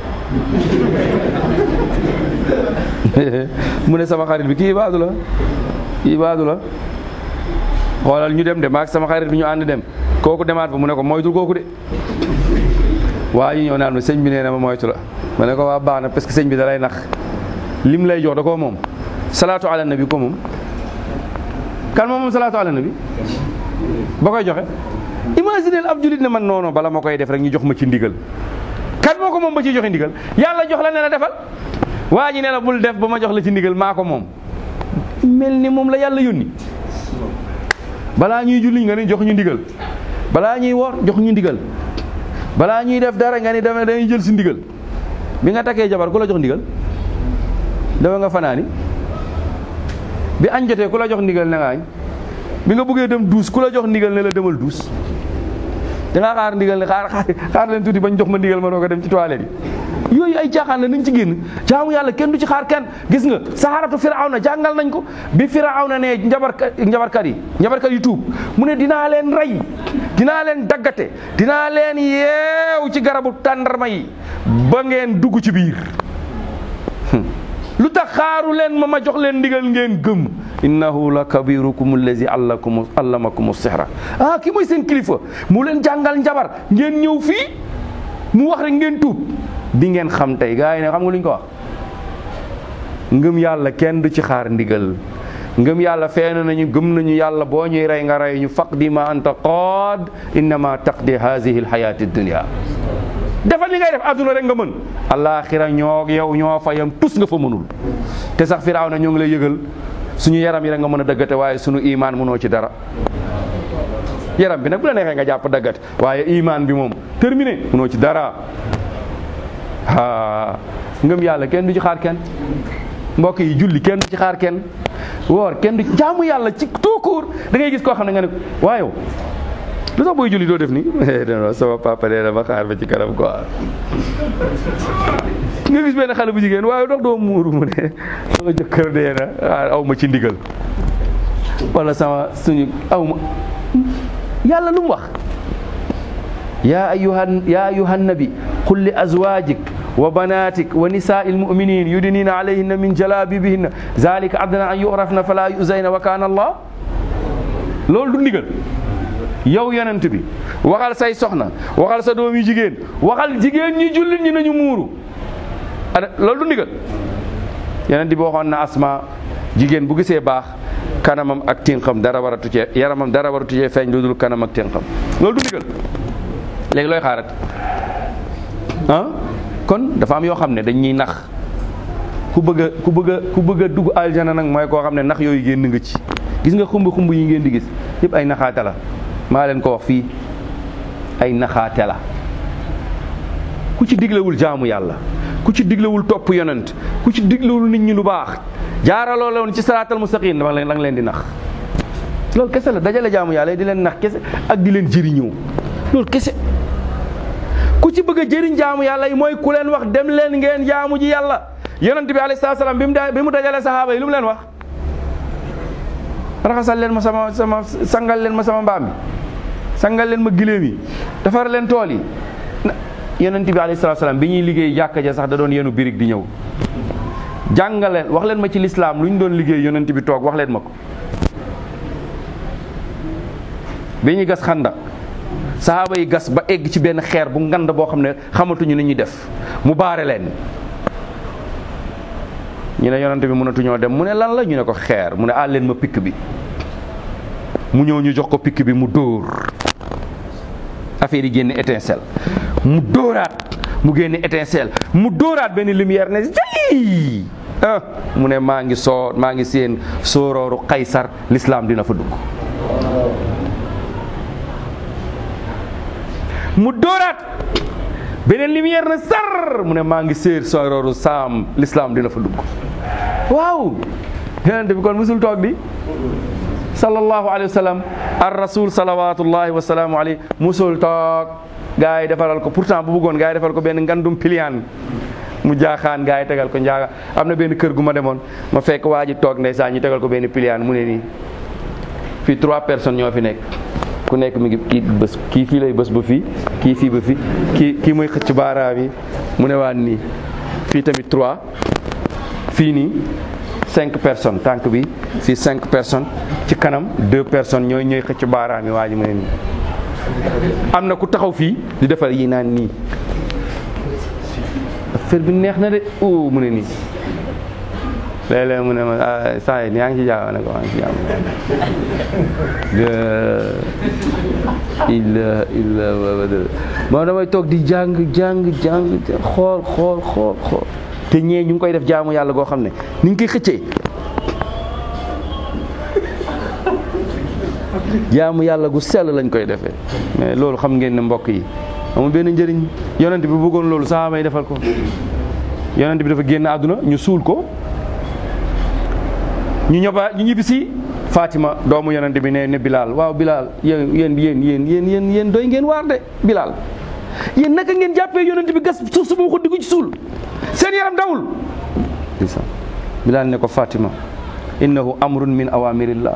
mu ne sama xarit bi kii ibaadu la kii ibaadu la xoolal ñu dem de maag sama xarit bi ñu ànd dem kooku demaat fa mu ne ko moytul kooku de waa ñu ñëw naan ma sëñ bi nee na ma moytu la ma ne ko waa baax na parce que sëñ bi da lay nax lim lay jox da koo moom salaatu ala nabi ko moom kan moom moom salaatu ala nabi ba koy joxe imagineel ab julit ne man noono bala ma koy def rek ñu jox ma ci ndigal kan moo ko moom ba ciy joxe ndigal yàlla jox la ne la defal waa ji ne la bul def ba ma jox la ci ndigal maa ko moom mel ni moom la yàlla yónni balaa ñuy julli nga ni jox ñu ndigal balaa ñuy woor jox ñu ndigal balaa ñuy def dara nga ni dama dañuy jël si ndigal bi nga takkee jabar ku la jox ndigal dafa nga fanaani bi añ jotee ku la jox ndigal ne nga añ bi nga bëggee dem duus ku la jox ndigal ne la demal duus dangaa xaar ndigal ne xaar xaar leen tuuti bañ jox ma ndigal ma doo ko dem ci toilette yi yooyu ay caaxaan la nañ ci génn jaamu yàlla kenn du ci xaar kenn gis nga saxaaratu firawna jàngal nañ ko bi firawna ne njabarkat njabarkat yi njabarkat yi tuub mu ne dinaa leen rey dinaa leen daggate dinaa leen yeew ci garabu tàndarma yi ba ngeen dugg ci biir lu tax xaaru leen ma ma jox leen ndigal ngeen gëm innahu la kabirukum allazi allakum allamakum sihra ah ki mooy seen kilifa mu leen jàngal njabar ngeen ñëw fii mu wax rek ngeen tuub di ngeen xam tey gars yi ne xam nga lu ñu ko wax ngëm yàlla kenn du ci xaar ndigal ngëm yàlla feeñ nañu gëm nañu yàlla boo ñuy rey nga rey ñu faqdi ma anta qaad innama taqdi hazihi alxayati dunia defal li ngay def àdduna rek nga mën alaxira ñoo yow ñoo fa yam tus nga fa mënul te sax firaaw na ñoo ngi lay yëgal suñu yaram yi rek nga mën a dëggate waaye suñu imaan mënoo ci dara yaram bi nag bu la neexee nga jàpp dëggate waaye imaan bi moom terminé mënoo ci dara aa ngëm yàlla kenn du ci xaar kenn mbokk yi julli kenn du ci xaar kenn woor kenn du jaamu yàlla ci tout court da ngay gis koo xam ne nga ne waaye lu tax booy julli doo def ni non sama papa nee na ma xaar ba ci kanam quoi nga gis benn xale bu jigéen waaye dox doo muuru mu ne sama jëkkër dee na ah aw ma ci ndigal wala sama suñu aw ma yàlla lu mu wax yaa ayuhan yaa ayuhan nabi qul li azwajik wa banatik wa nisaa il muminin yudnina alayhinna min jalabibihinna zalika adna an yurafna fala yuzayna wa kana allah loolu du ndigal yow yonent bi waxal say soxna waxal sa doom yu jigéen waxal jigéen ñi jullit ñi nañu muuru ada loolu du ndigal yonent bi waxoon na asma jigéen bu gisee baax kanamam ak tinqam dara waratu cee yaramam dara waratu cee feeñ lu dul kanam ak tinqam loolu du ndigal léegi looy xaarat ah kon dafa am yoo xam ne dañuy nax ku bëgg a ku bëgg a ku bëgg a dugg aljana nag mooy koo xam ne nax yooyu génn nga ci gis nga xumb xumb yi ngeen di gis yëpp ay naxaate la maa leen ko wax fii ay naxaate la ku ci diglewul jaamu yàlla ku ci diglewul topp yonent ku ci diglewul nit ñi lu baax jaaraloo la woon ci saraatal mustaqim dama leen da nga leen di nax loolu kese la dajale jaamu yàlla di leen nax kese ak di leen jëriñoo loolu kese ku ci bëgg a jëriñ jaamu yàlla yi mooy ku leen wax dem leen ngeen jaamu ji yàlla yonent bi alayhi salaatu salaam bi mu da bi mu dajale saxaaba yi lu mu leen wax raxasal leen ma sama sama sangal leen ma sama mbaam bi sangal leen ma giléem yi defar leen tool yi yonent bi alayhi salaatu salaam bi ñuy liggéey jàkka ja sax da doon yenu birig di ñëw jàngal leen wax leen ma ci lislaam lu ñu doon liggéey yonent bi toog wax leen ma ko bi ñuy gas xanda sahaaba yi gas ba egg ci benn xeer bu ngand boo xam ne xamatuñu ni ñuy def mu baare leen ñu ne yonent bi mënatuñoo dem mu ne lan la ñu ne ko xeer mu ne àl leen ma pikk bi mu ñëw ñu jox ko pikk bi mu dóor affaire yi génne étincelle mu dóoraat mu génne étincelle mu dóoraat benn lumière ne jali ah mu ne maa ngi soo maa ngi seen soorooru Qaysar l'islam dina fa dugg mu dóoraat beneen lumière na sar mu ne maa ngi séer soorooru Saam l'islam dina fa dugg waaw yonent bi kon musul toog di sallallahu alayhi wa sallam ar rasul salawatullahi wa salaamu alayhi musul toog gaa yi defaral ko pourtant bu bëggoon gaa yi defal ko benn ngandum piliyaan mu jaaxaan gaa yi tegal ko njaaga am na benn kër gu ma demoon ma fekk waa ji toog ndeysaan ñu tegal ko benn piliyaan mu ne nii fii trois personnes ñoo fi nekk ku nekk mi ngi kii bés kii fii lay bés ba fii kii fii ba fii kii kii mooy xëcc baaraam yi mu ne waan nii fii tamit trois fii nii cinq personnes tànk bi fii cinq personnes ci kanam deux personnes ñooy ñooy xëcc baaraam yi waa ji mu ne nii am na ku taxaw fii di defar yi naan nii affaire bi neex na de o mu ne nii léeg-léeg mu ne ma ah saa yi yaa ngi ci jaaw ne ko maa ngi ci jaaw illa illa moo damay toog di jàng jàng jàng xool xool xool xool te ñee ñu ngi koy def jaamu yàlla goo xam ne ni ñu koy xëccee jaamu yàlla gu sell lañ koy defee mais loolu xam ngeen ne mbokk yi amul benn njëriñ yonent bi bëggoon loolu sahaaba yi defal ko yonent bi dafa génn àdduna ñu suul ko ñu ñëba ñu ñibbisi Fatima doomu yonent bi ne ne Bilal waaw Bilal yéen yéen yéen yéen yéen yéen yéen doy ngeen waar de Bilal yéen naka ngeen jàppee yonent bi gas suuf su ma ko diggu ci suul seen yaram dawul Bilal ne ko Fatima innahu amrun min awamirillah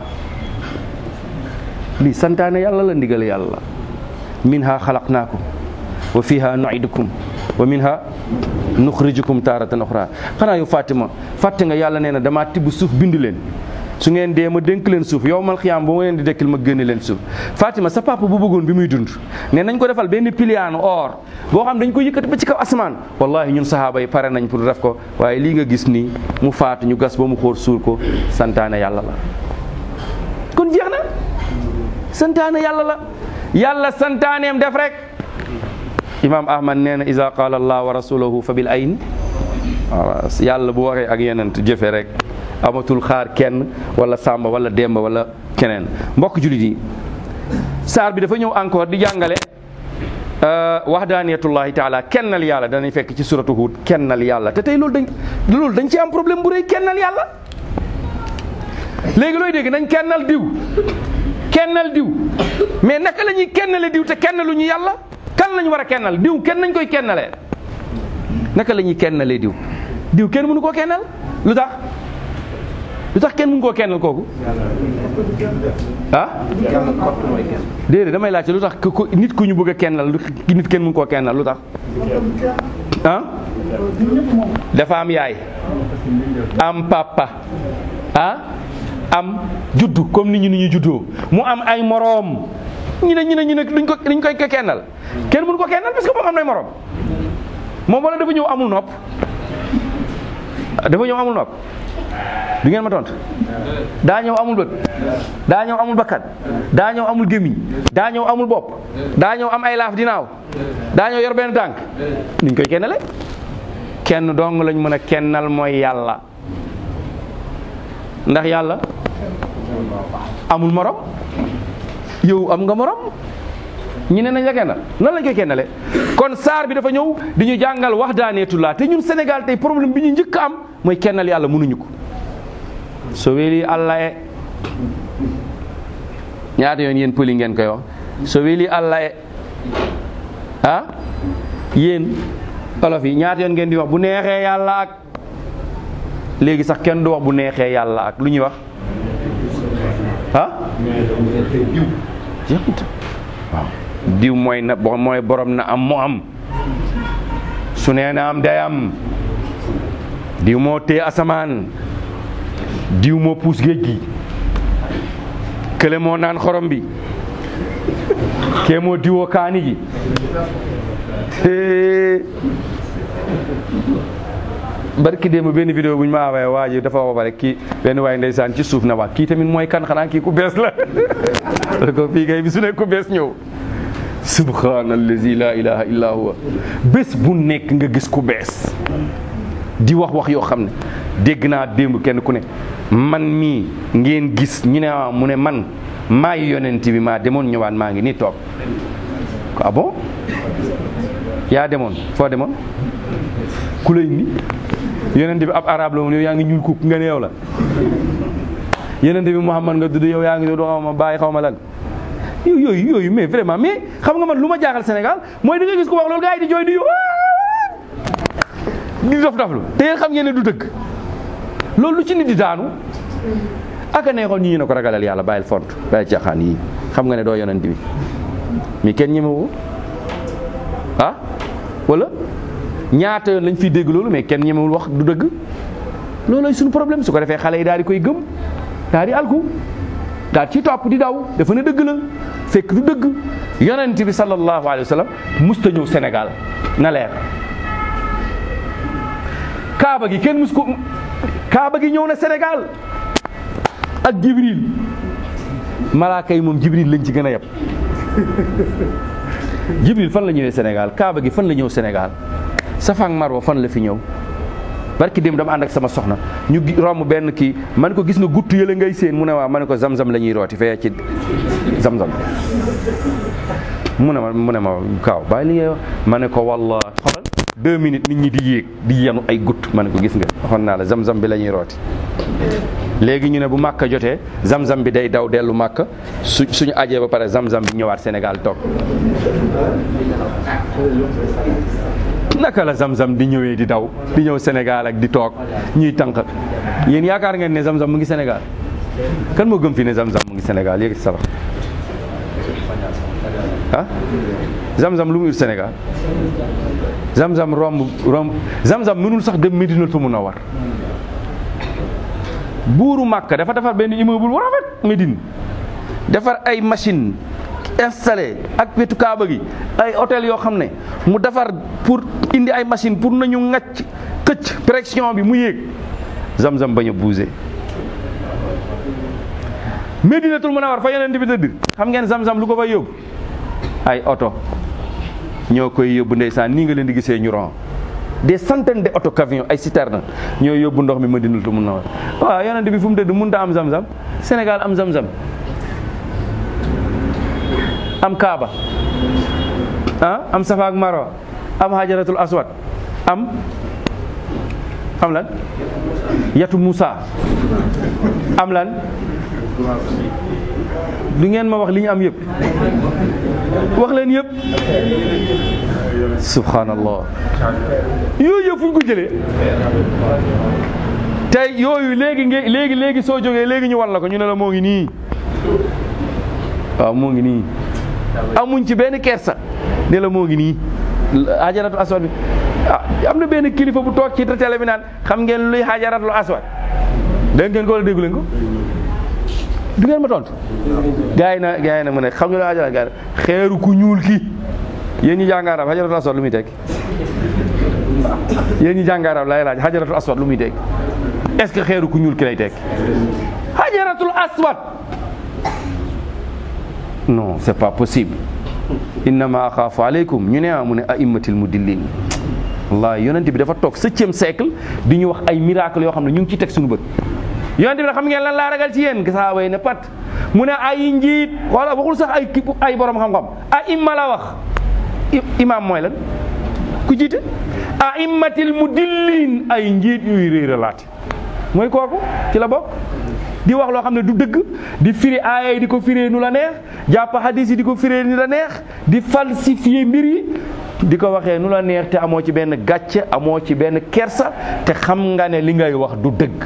lii santaane yàlla la ndigal yàlla minha xalaqnaakum wa fiha nuidukum wa minha nuxrijukum taaratan oxra xanaa yow Fatima fàtte nga yàlla nee na damaa tibb suuf bind leen su ngeen dee ma dénk leen suuf yow mal xiyaam ba ma leen di dekkil ma génne leen suuf Fatima sa papa bu bëggoon bi muy dund ne nañ ko defal benn piliyaanu or boo xam dañ ko yëkkati ba ci kaw asamaan wallahi ñun sahaaba yi pare nañ pour def ko waaye lii nga gis nii mu faatu ñu gas ba mu xóor suul ko santaane yàlla la kon jeex na santaane yàlla la yàlla santaaneem def rek imam ahmad nee na isa qaala allah wa rasuluhu fa bil ayn waaw yàlla bu waxee ak yenent jëfe rek amatul xaar kenn wala sàmba wala demba wala keneen mbokk julit yi saar bi dafa ñëw encore di jàngale wahdaniyatullahi taala kennal yàlla danañ fekk ci suratu hud kennal yàlla te tey loolu dañ loolu dañ ci am problème bu rëy kennal yàlla léegi looy dégg nañ kennal diw kennal diw mais naka la ñuy kennale diw te kennalu ñu yàlla kan lañu war a kennal diw kenn nañ koy kennalee naka la ñuy kennalee diw diw kenn mënu koo kennal lu tax lu tax kenn mënu koo kennal kooku ah déedéet damay laajte lu tax ku nit ku ñu bëgg a kennal nit kenn mënu koo kennal lu tax ah dafa am yaay am papa ah am juddu comme ni ñu ni ñu juddoo mu am ay moroom ñu ne ñu ne ñu ne duñ ko duñ koy kennal kenn mënu ko kennal parce que moom am nay moroom moom wala dafa ñëw amul nopp dafa ñëw amul nopp du ngeen ma tontu daa ñëw amul bët daa ñëw amul bakkat daa ñëw amul gémmiñ daa ñëw amul bopp daa ñëw am ay laaf dinaaw daa ñëw yor benn tànk nuñ koy kennale kenn dong lañ mën a kennal mooy yàlla ndax yàlla amul morom yow am nga morom ñi ne nañ la kennal nan lañ koy kennale kon saar bi dafa ñëw di ñu jàngal waxdaaneetulaa te ñun Sénégal tey problème bi ñu njëkk am mooy kennal yàlla mënuñu ko so weli allah e ñaata yoon yéen pëli ngeen koy wax so weli allah e ah yéen olof yi ñaata yoon ngeen di wax bu neexee yàlla ak léegi sax kenn du wax bu neexee yàlla ak lu ñuy wax ah jeexut waaw diw mooy na mooy borom na am mu am su nee na am day am diw moo tee asamaan diw moo puus géej gi kële moo naan xorom bi kee moo diwoo kaani gi barki démb benn vidéo bu ñu ma envoyé waa ji dafa wax ba rek kii benn waay ndeysaan ci suuf na wax kii tamit mooy kan xanaa kii ku bees la ko fii kay bi su ne ku bees ñëw subhanallazi la ilaha illa huwa bés bu nekk nga gis ku bees di wax wax yoo xam ne dégg naa démb kenn ku ne man mii ngeen gis ñu ne ah mu ne man maay yonent bi maa demoon ñëwaat maa ngi nii toog ah bon yaa demoon foo demoon ku lay indi yonent bi ab arab la woon yow yaa ngi ñuul kuk nga ne yow la yonent bi Muhammad nga dudd yow yaa ngi doo xaw ma bàyyi xaw ma lan yooyu yooyu mais vraiment mais xam nga man lu ma jaaxal Sénégal mooy da nga gis ko wax loolu gars yi di jooy di yow di dof doflu te yéen xam ngeen ne du dëgg loolu lu ci nit di daanu aka neexoon ñi ñu ne ko ragalal yàlla bàyyil font bàyyil caaxaan yi xam nga ne doo yonent bi mais kenn ñemewu ah wala ñaata yoon lañ fiy dégg loolu mais kenn ñemewul wax du dëgg loolooy suñu problème su ko defee xale yi daal di koy gëm daal di alku daal ci topp di daw dafa ne dëgg la fekk du dëgg yonent bi sallallahu alayhi wa sallam musta ñëw Sénégal na leer kaaba gi kenn mus ko kaaba gi ñëw na Sénégal ak Jibril malaaka yi moom Jibril lañ ci gën a yab Jibril fan la ñëwee Sénégal kaaba gi fan la ñëw Sénégal Safa ak Marwa fan la fi ñëw barki dem dama ànd ak sama soxna ñu romb benn kii man ko gis nga gutt yële ngay seen mu ne waaw ma ne ko zam-zam la ñuy rooti fee ci zam-zam mu ne ma mu ne ma kaaw bàyyi li ngay wax ma ne ko walla xoolal deux minutes nit ñi di yéeg di yenu ay gutt ma ne ko gis nga waxoon naa la zam-zam bi la ñuy rooti léegi ñu ne bu màkka jotee zam-zam bi day daw dellu màkka su suñu ajee ba pare zam-zam bi ñëwaat Sénégal toog naka la zam-zam di ñëwee di daw di ñëw Sénégal ak di toog ñuy tànq yéen yaakaar ngeen ne zam-zam mu ngi Sénégal kan moo gëm fi ne zam-zam mu ngi Sénégal yéegi sa loxo ah zam-zam lu mu ur Sénégal zam-zam romb romb zam-zam mënul sax dem Medinatul Munawwar buuru Màkka dafa defar benn immeuble bu rafet Médine defar ay machine installé ak wetu Kaaba gi ay hôtel yoo xam ne mu defar pour indi ay machine pour nañu ŋacc këcc pression bi mu yéeg zam-zam bañ a bougé Medinatul Munawwar fa yonent bi tëdd xam ngeen zam-zam lu ko fay yóbbu ay oto ñoo koy yóbbu ndeysaan nii nga leen di gisee ñu ron des centaines de auto camion ay citerne ñoo yóbbu ndox mi Madinatul Munawwar waaw yonent bi fu mu tëdd mënut a am zam-zam Sénégal am zam-zam am Kaaba ah am Safa ak Marwa am Hajaratul Aswad am am lan yatu Moussa am lan du ngeen ma wax li ñu am yëpp wax leen yëpp subhanallah yooyu yëpp fu ñu ko jëlee tey yooyu léegi nge léegi léegi soo jógee léegi ñu wan la ko ñu ne la moo ngi nii waaw moo ngi nii amuñ ci benn kersa ne la moo ngi nii ajaratu aswad bi ah am na benn kilifa bu toog ci télé bi naan xam ngeen luy xajaratul aswad dégg ngeen ko wala déggu leen ko du ngeen ma tontu gars yi na gars yi na mu ne xam nga luy xajarat gars yi xeeru ku ñuul ki yéen ñi jàng arab xajaratul aswad lu muy tekki yéen ñi jàng arab lay laaj xajaratul aswad lu muy tekki est-ce que xeeru ku ñuul ki lay tekki xajaratul aswad non c'est pas possible innama axaafu aleykum ñu ne ah mu ne aimmatil mudillin wallahi yonent bi dafa toog septième siècle di ñu wax ay miracle yoo xam ne ñu ngi ci teg suñu bët yonent bi nag xam ngeen lan laa ragal ci yéen sahaaba yi ne pat mu ne ay njiit wala waxul sax ay ay borom xam-xam aimma la wax imam mooy lan ku jiite aimmatil mudillin ay njiit yuy réeralaate mooy kooku ci la bokk di wax loo xam ne du dëgg di firi aaya yi di ko firee nu la neex jàpp hadis yi di ko firee nu la neex di falsifier mbir yi di ko waxee nu la neex te amoo ci benn gàcce amoo ci benn kersa te xam nga ne li ngay wax du dëgg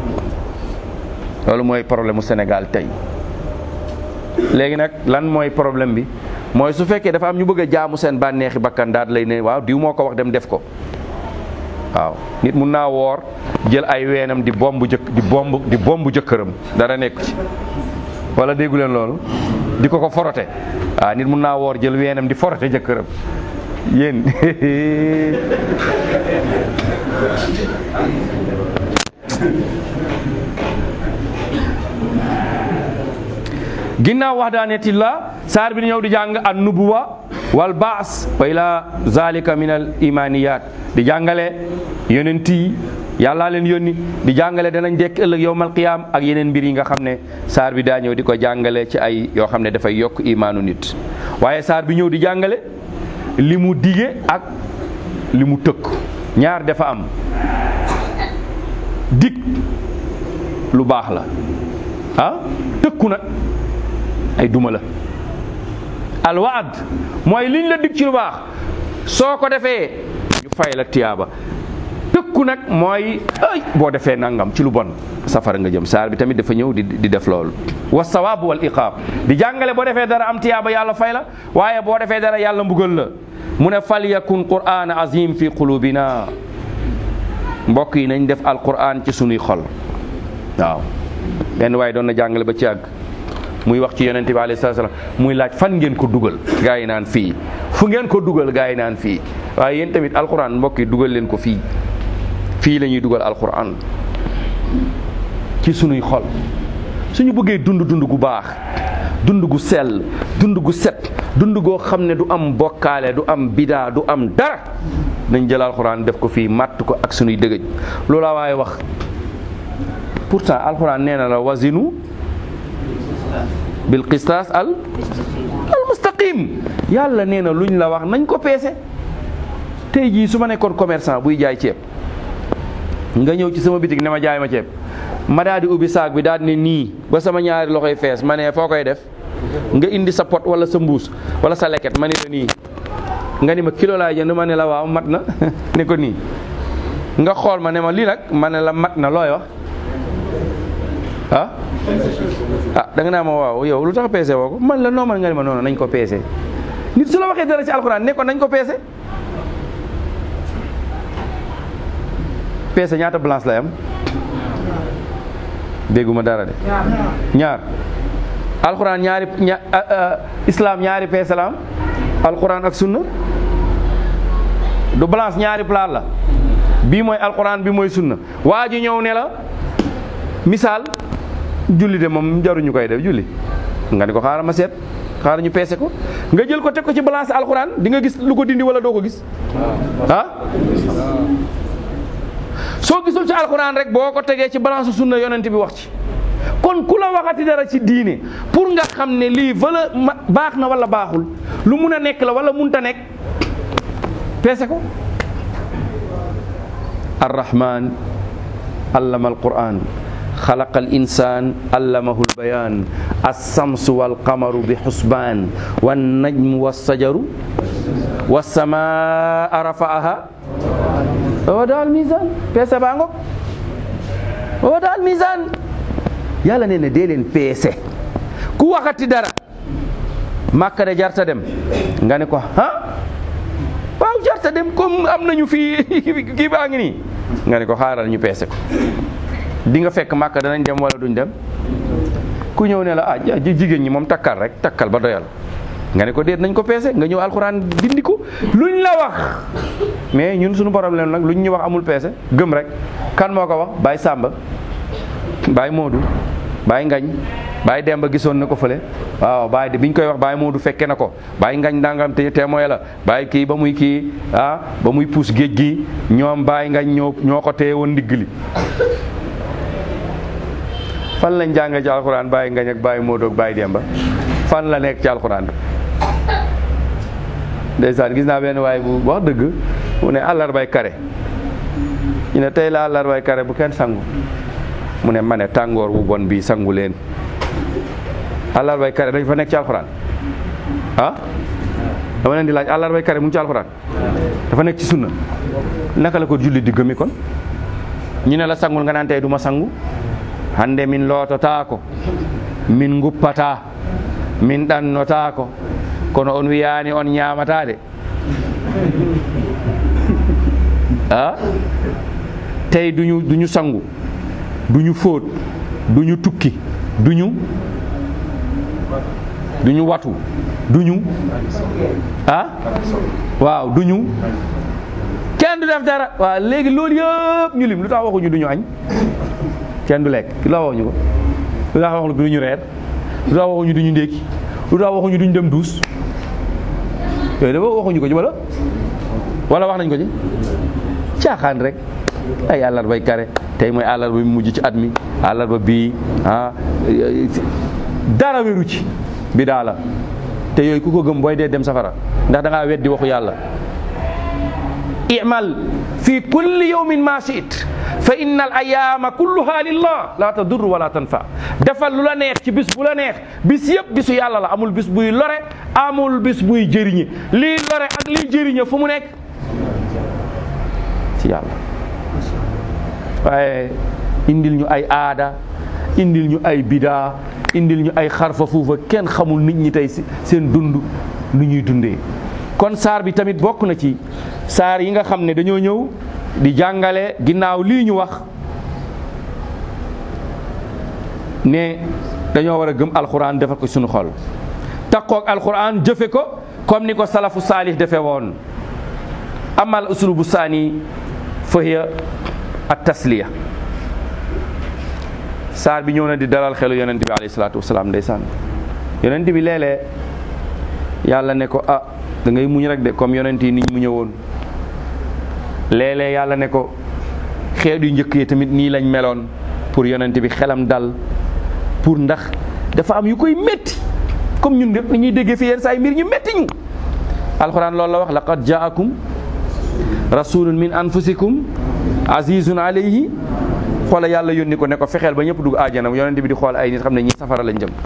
loolu mooy problème mu Sénégal tey léegi nag lan mooy problème bi mooy su fekkee dafa am ñu bëgg a jaamu seen bànneexi bakkan daal lay ne waaw diw moo ko wax dem def ko waaw nit mun naa woor jël ay weenam di bomb jëkk di bomb di bomb jëkkëram dara nekku ci wala déggu leen loolu di ko ko forote waaw nit mun naa woor jël weenam di forote jëkkëram yéen ginnaaw waxdaanetilla saar bi di ñëw di jàng an nubuwa wal baas wa ila zalika min al imaniyat di jàngale yonent yi yàllaa leen yónni di jàngale danañ dekk ëllëg yowmal qiyaam ak yeneen mbir yi nga xam ne saar bi daa ñëw di ko jàngale ci ay yoo xam ne dafay yokk imaanu nit waaye saar bi ñëw di jàngale li mu dige ak li mu tëkk ñaar dafa am dig lu baax la ah tëkku nag ay duma la alwaad mooy liñ la dig ci lu baax soo ko defee ñu fay la tiyaaba tëkku nag mooy ay boo defee nangam ci lu bon safara nga jëm saar bi tamit dafa ñëw di di def loolu wa sawaabu wal iqaab di jàngale boo defee dara am tiyaaba yàlla fay la waaye boo defee dara yàlla mbugal la mu ne fal yakun qur'an azim fi qulubina mbokk yi nañ def alquran ci sunuy xol waaw benn waaye doon na jàngale ba ci àgg muy wax ci yonente bi alayhi salaam muy laaj fan ngeen ko dugal gaa yi naan fii fu ngeen ko dugal gaa yi naan fii waaye yéen tamit alquran mbokk yi dugal leen ko fii fii la ñuy dugal alquran ci sunuy xol suñu bëggee dund dund gu baax dund gu sell dund gu set dund goo xam ne du am bokkaale du am bidaa du am dara nañ jël alquran def ko fii màtt ko ak sunuy dëgëj loola waaye wax pourtant alquran nee na la wasinu bil qistaas al al mustaqim yàlla nee na luñ la wax nañ ko peese tey jii su ma nekkoon commerçant buy jaay ceeb nga ñëw ci sama bitig ne ma jaay ma ceeb ma daal di ubbi saak bi daal di ne nii ba sama ñaari loxoy fees ma ne foo koy def nga indi sa pot wala sa mbuus wala sa leket ma ne la nii nga ni ma kilo laay jënd ma ne la waaw mat na ne ko nii nga xool ma ne ma lii nag ma ne la mat na looy wax ah ah da nga naa ma waaw yow lu tax peese woo ko man la noo man nga ni ma noonu nañ ko peese nit su la waxee dara ci alxuraan ne ko nañ ko peese peese ñaata balance lay am dégguma dara de ñaar alxuraan ñaari ña islam ñaari peese la am alxuraan ak sunna du balance ñaari plat la bii mooy alxuraan bi mooy sunna waa ji ñëw ne la misaal julli de moom jaruñu koy def julli nga ni ko xaaral ma seet xaaral ñu peese ko nga jël ko teg ko ci balance alxuraan di nga gis lu ko dindi wala doo ko gis ah soo gisul ci alxuraan rek boo ko tegee ci balance sunna yonent bi wax ci kon ku la waxati dara ci diine pour nga xam ne lii valeur baax na wala baaxul lu mun a nekk la wala munta nekk peese ko arrahman allama alquran xalaqa al insan allamahu albayan alsamsu walqamaru bi xusbaan wannajmu wassajaru wassamaa rafaaha wa wada al misan peese baa ngok wa wada al misan yàlla nee na dee leen peese ku waxati dara màkka de jarta dem nga ne ko ah waaw jarta ta dem comme am nañu fii kii baa ngi nii nga ne ko xaaral ñu peese ko di nga fekk màkk danañ dem wala duñ dem ku ñëw ne la ah jigéen ñi moom takkal rek takkal ba doyal nga ne ko déet nañ ko peese nga ñëw alxuraan dindi ko luñ la wax mais ñun suñu problème nag luñ ñu wax amul peese gëm rek kan moo ko wax Baye Samba Baye Modou Baye Ngañ Baye Demba gisoon na ko fële waaw Baye de biñ koy wax Baye Modou fekke na ko Baye Ngañ ndangam te témoin la Baye kii ba muy kii ah ba muy puus géej gi ñoom Baye Ngañ ñoo ñoo ko téye woon ndigg li fan lañ jàngee ci alxuraan Baye Ngañ ak Baye Modou ak Baye Demba fan la nekk ci alxuraan bi ndeysaan gis naa benn waaye bu wax dëgg mu ne àllarbay kare ñu ne tey la àllarbay kare bu kenn sangu mu ne ma ne tàngoor bu bon bii sangu leen àllarbay kare dañ fa nekk ci alxuraan ah dama leen di laaj àllarbay kare mu ngi ci alxuraan dafa nekk ci sunna naka la ko julli di gëmi kon ñu ne la sangul nga naan tey du ma sangu hande min loototaako min nguppata min ɗannotaako kono on wiyani on ñamatade ah tey duñu duñu sangu duñu fóot duñu tukki duñu duñu watu duñu ah waaw duñu kenn du def dara waaw léegi loolu yëpp ñu lim lu tax waxuñu duñu añ kenn du lekk lu tax waxuñu ko lu tax waxuñu duñu reer lu tax waxuñu duñu ndékki lu tax waxuñu duñu dem duus yooyu dafa waxuñu ko ci wala wala wax nañ ko ci caaxaan rek ay àllarbay kare tey mooy àllarba bi mujj ci at mi àllarba bii ah dara wéru ci bi daa la te yooyu ku ko gëm booy dee dem safara ndax da ngaa weddi waxu yàlla imal fi kulli yawmin ma shi'it fa inna al ayaama kulluha lillah la tadur wala tanfa defal lu la neex ci bis bu la neex bis yëpp bisu yàlla la amul bis buy lore amul bis buy jëriñe lii lore ak lii jëriñe fu mu nekk ci yàlla waaye indil ñu ay aada indil ñu ay bidaa indil ñu ay xarfa fuufa kenn xamul nit ñi tey seen dund lu ñuy dundee kon saar bi tamit bokk na ci saar yi nga xam ne dañoo ñëw di jàngale ginnaaw lii ñu wax ne dañoo war a gëm alxuraan defal ko suñu xol takkook alxuraan jëfe ko comme ni ko salafu saalih defe woon amal uslubu saani fa hiya at tasliya saar bi ñëw na di dalal xelu yonent bi alayhi salaatu wasalaam ndeysaan yonent bi léeg-léeg yàlla ne ko ah da ngay muñ rek de comme yonent yi niñ mu ñëwoon léeg-léeg yàlla ne ko xeet yu njëkk yi tamit nii lañ meloon pour yonent bi xelam dal pour ndax dafa am yu koy métti comme ñun ñëpp ñuy déggee fi yenn saa yi mbir ñu métti ñu alxuraan loolu la wax laqad jaakum rasulun min anfusikum azizun alayhi xoola yàlla yónni ko ne ko fexeel ba ñëpp dugg aajana yonent bi di xool ay nit xam ne ñi safara lañ jëm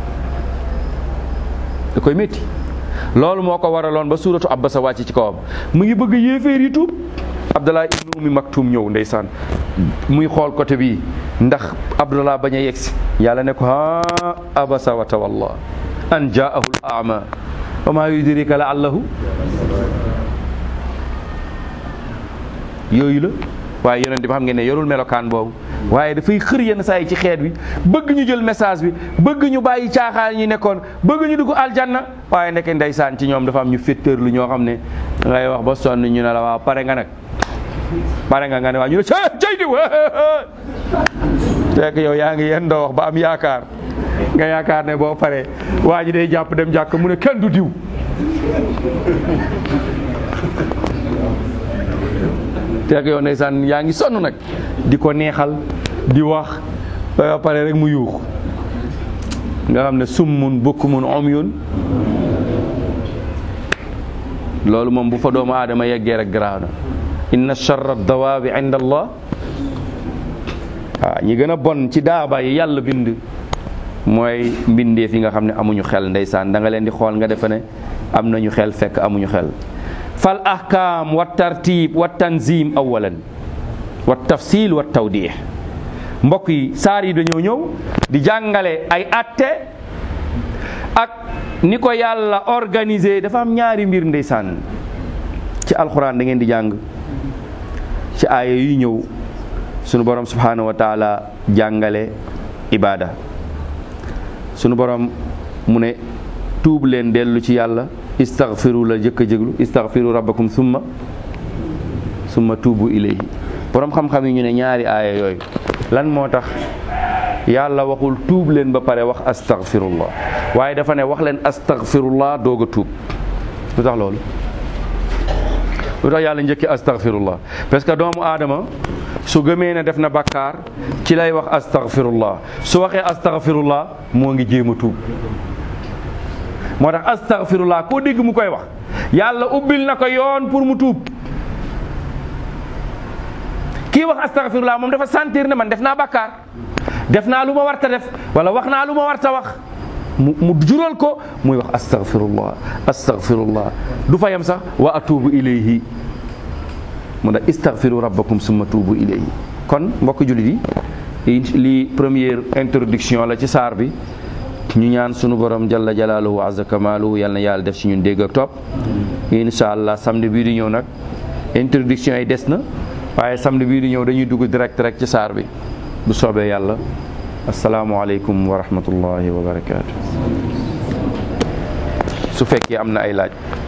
da koy métti loolu moo ko waraloon ba suuratu Abbasa wàcc ci kawam mu ngi bëgg yéeféer yi tuub Abdallah ibnu Ummi Maktum ñëw ndeysaan muy xool côté bii ndax Abdallah bañ a yegsi yàlla ne ko ha abasa wa tawalla an jaahu al ama wa ma yudrika la allahu yooyu la waaye yonent bi xam ngeen ne yorul melokaan boobu waaye dafay xër yenn saa yi ci xeet bi bëgg ñu jël message bi bëgg ñu bàyyi caaxaan ñu nekkoon bëgg ñu dugg aljanna waaye nekk ndeysaan ci ñoom dafa am ñu féttéer lu ñoo xam ne ngay wax ba sonn ñu ne la waaw pare nga nag pare nga nga ne waaw ñu ne cay diw fekk yow yaa ngi yéen doo wax ba am yaakaar nga yaakaar ne boo paree waa ji day jàpp dem jàkk mu ne kenn du diw fekk yow ndeysaan yaa ngi sonn nag di ko neexal di wax ba pare rek mu yuux nga xam ne summun bukkumun umyun loolu moom bu fa doomu aadama yeggee rek garaaw na inna charra dawaabi inda allah waaw ñi gën a bon ci daaba yi yàlla bind mooy mbindeef yi nga xam ne amuñu xel ndeysaan da nga leen di xool nga defe ne am nañu xel fekk amuñu xel fal ahkaam wa tartib wa tanzim awalan wa tafsil wa tawdih mbokk yi saar yi dañoo ñëw di jàngale ay atte ak ni ko yàlla organisé dafa am ñaari mbir ndeysaan ci alxuraan da ngeen di jàng ci aaya yu ñëw sunu borom subhanahu wa taala jàngale ibaada sunu borom mu ne tuub leen dellu ci yàlla istaghfiru la jëkk a jéglu istaghfiru rabbakum summa summa tuubu ilayhi borom xam-xam yi ñu ne ñaari aaya yooyu lan moo tax yàlla waxul tuub leen ba pare wax astaghfirullah waaye dafa ne wax leen astaghfirullah doog a tuub lu tax loolu lu tax yàlla njëkki astaghfirullah parce que doomu aadama su gëmee ne def na bakkaar ci lay wax astaghfirullah su waxee astaghfirullah moo ngi jéem a tuub moo tax astaghfirullah koo dégg mu koy wax yàlla ubbil na ko yoon pour mu tuub kii wax astaghfirullah moom dafa sentir ne man def naa bakkaar def naa lu ma warta def wala wax naa lu ma warta wax mu mu jural ko muy wax astaghfirullah astaghfirullah du fa yem sax wa atubu ilayhi mu ne istaghfiru rabbakum summa tuubu ilayhi kon mbokk jullit yi lii première introduction la ci saar bi ñu ñaan sunu borom jalla jalaaluhu wa azza kamaaluhu yal na yàlla def ci ñun dégg ak topp incha allah samedi bii di ñëw nag introduction yi des na waaye samedi bii di ñëw dañuy dugg direct rek ci saar bi bu soobee yàlla asalaamualeykum wa rahmatullahi wa barakaatu su fekkee am na ay laaj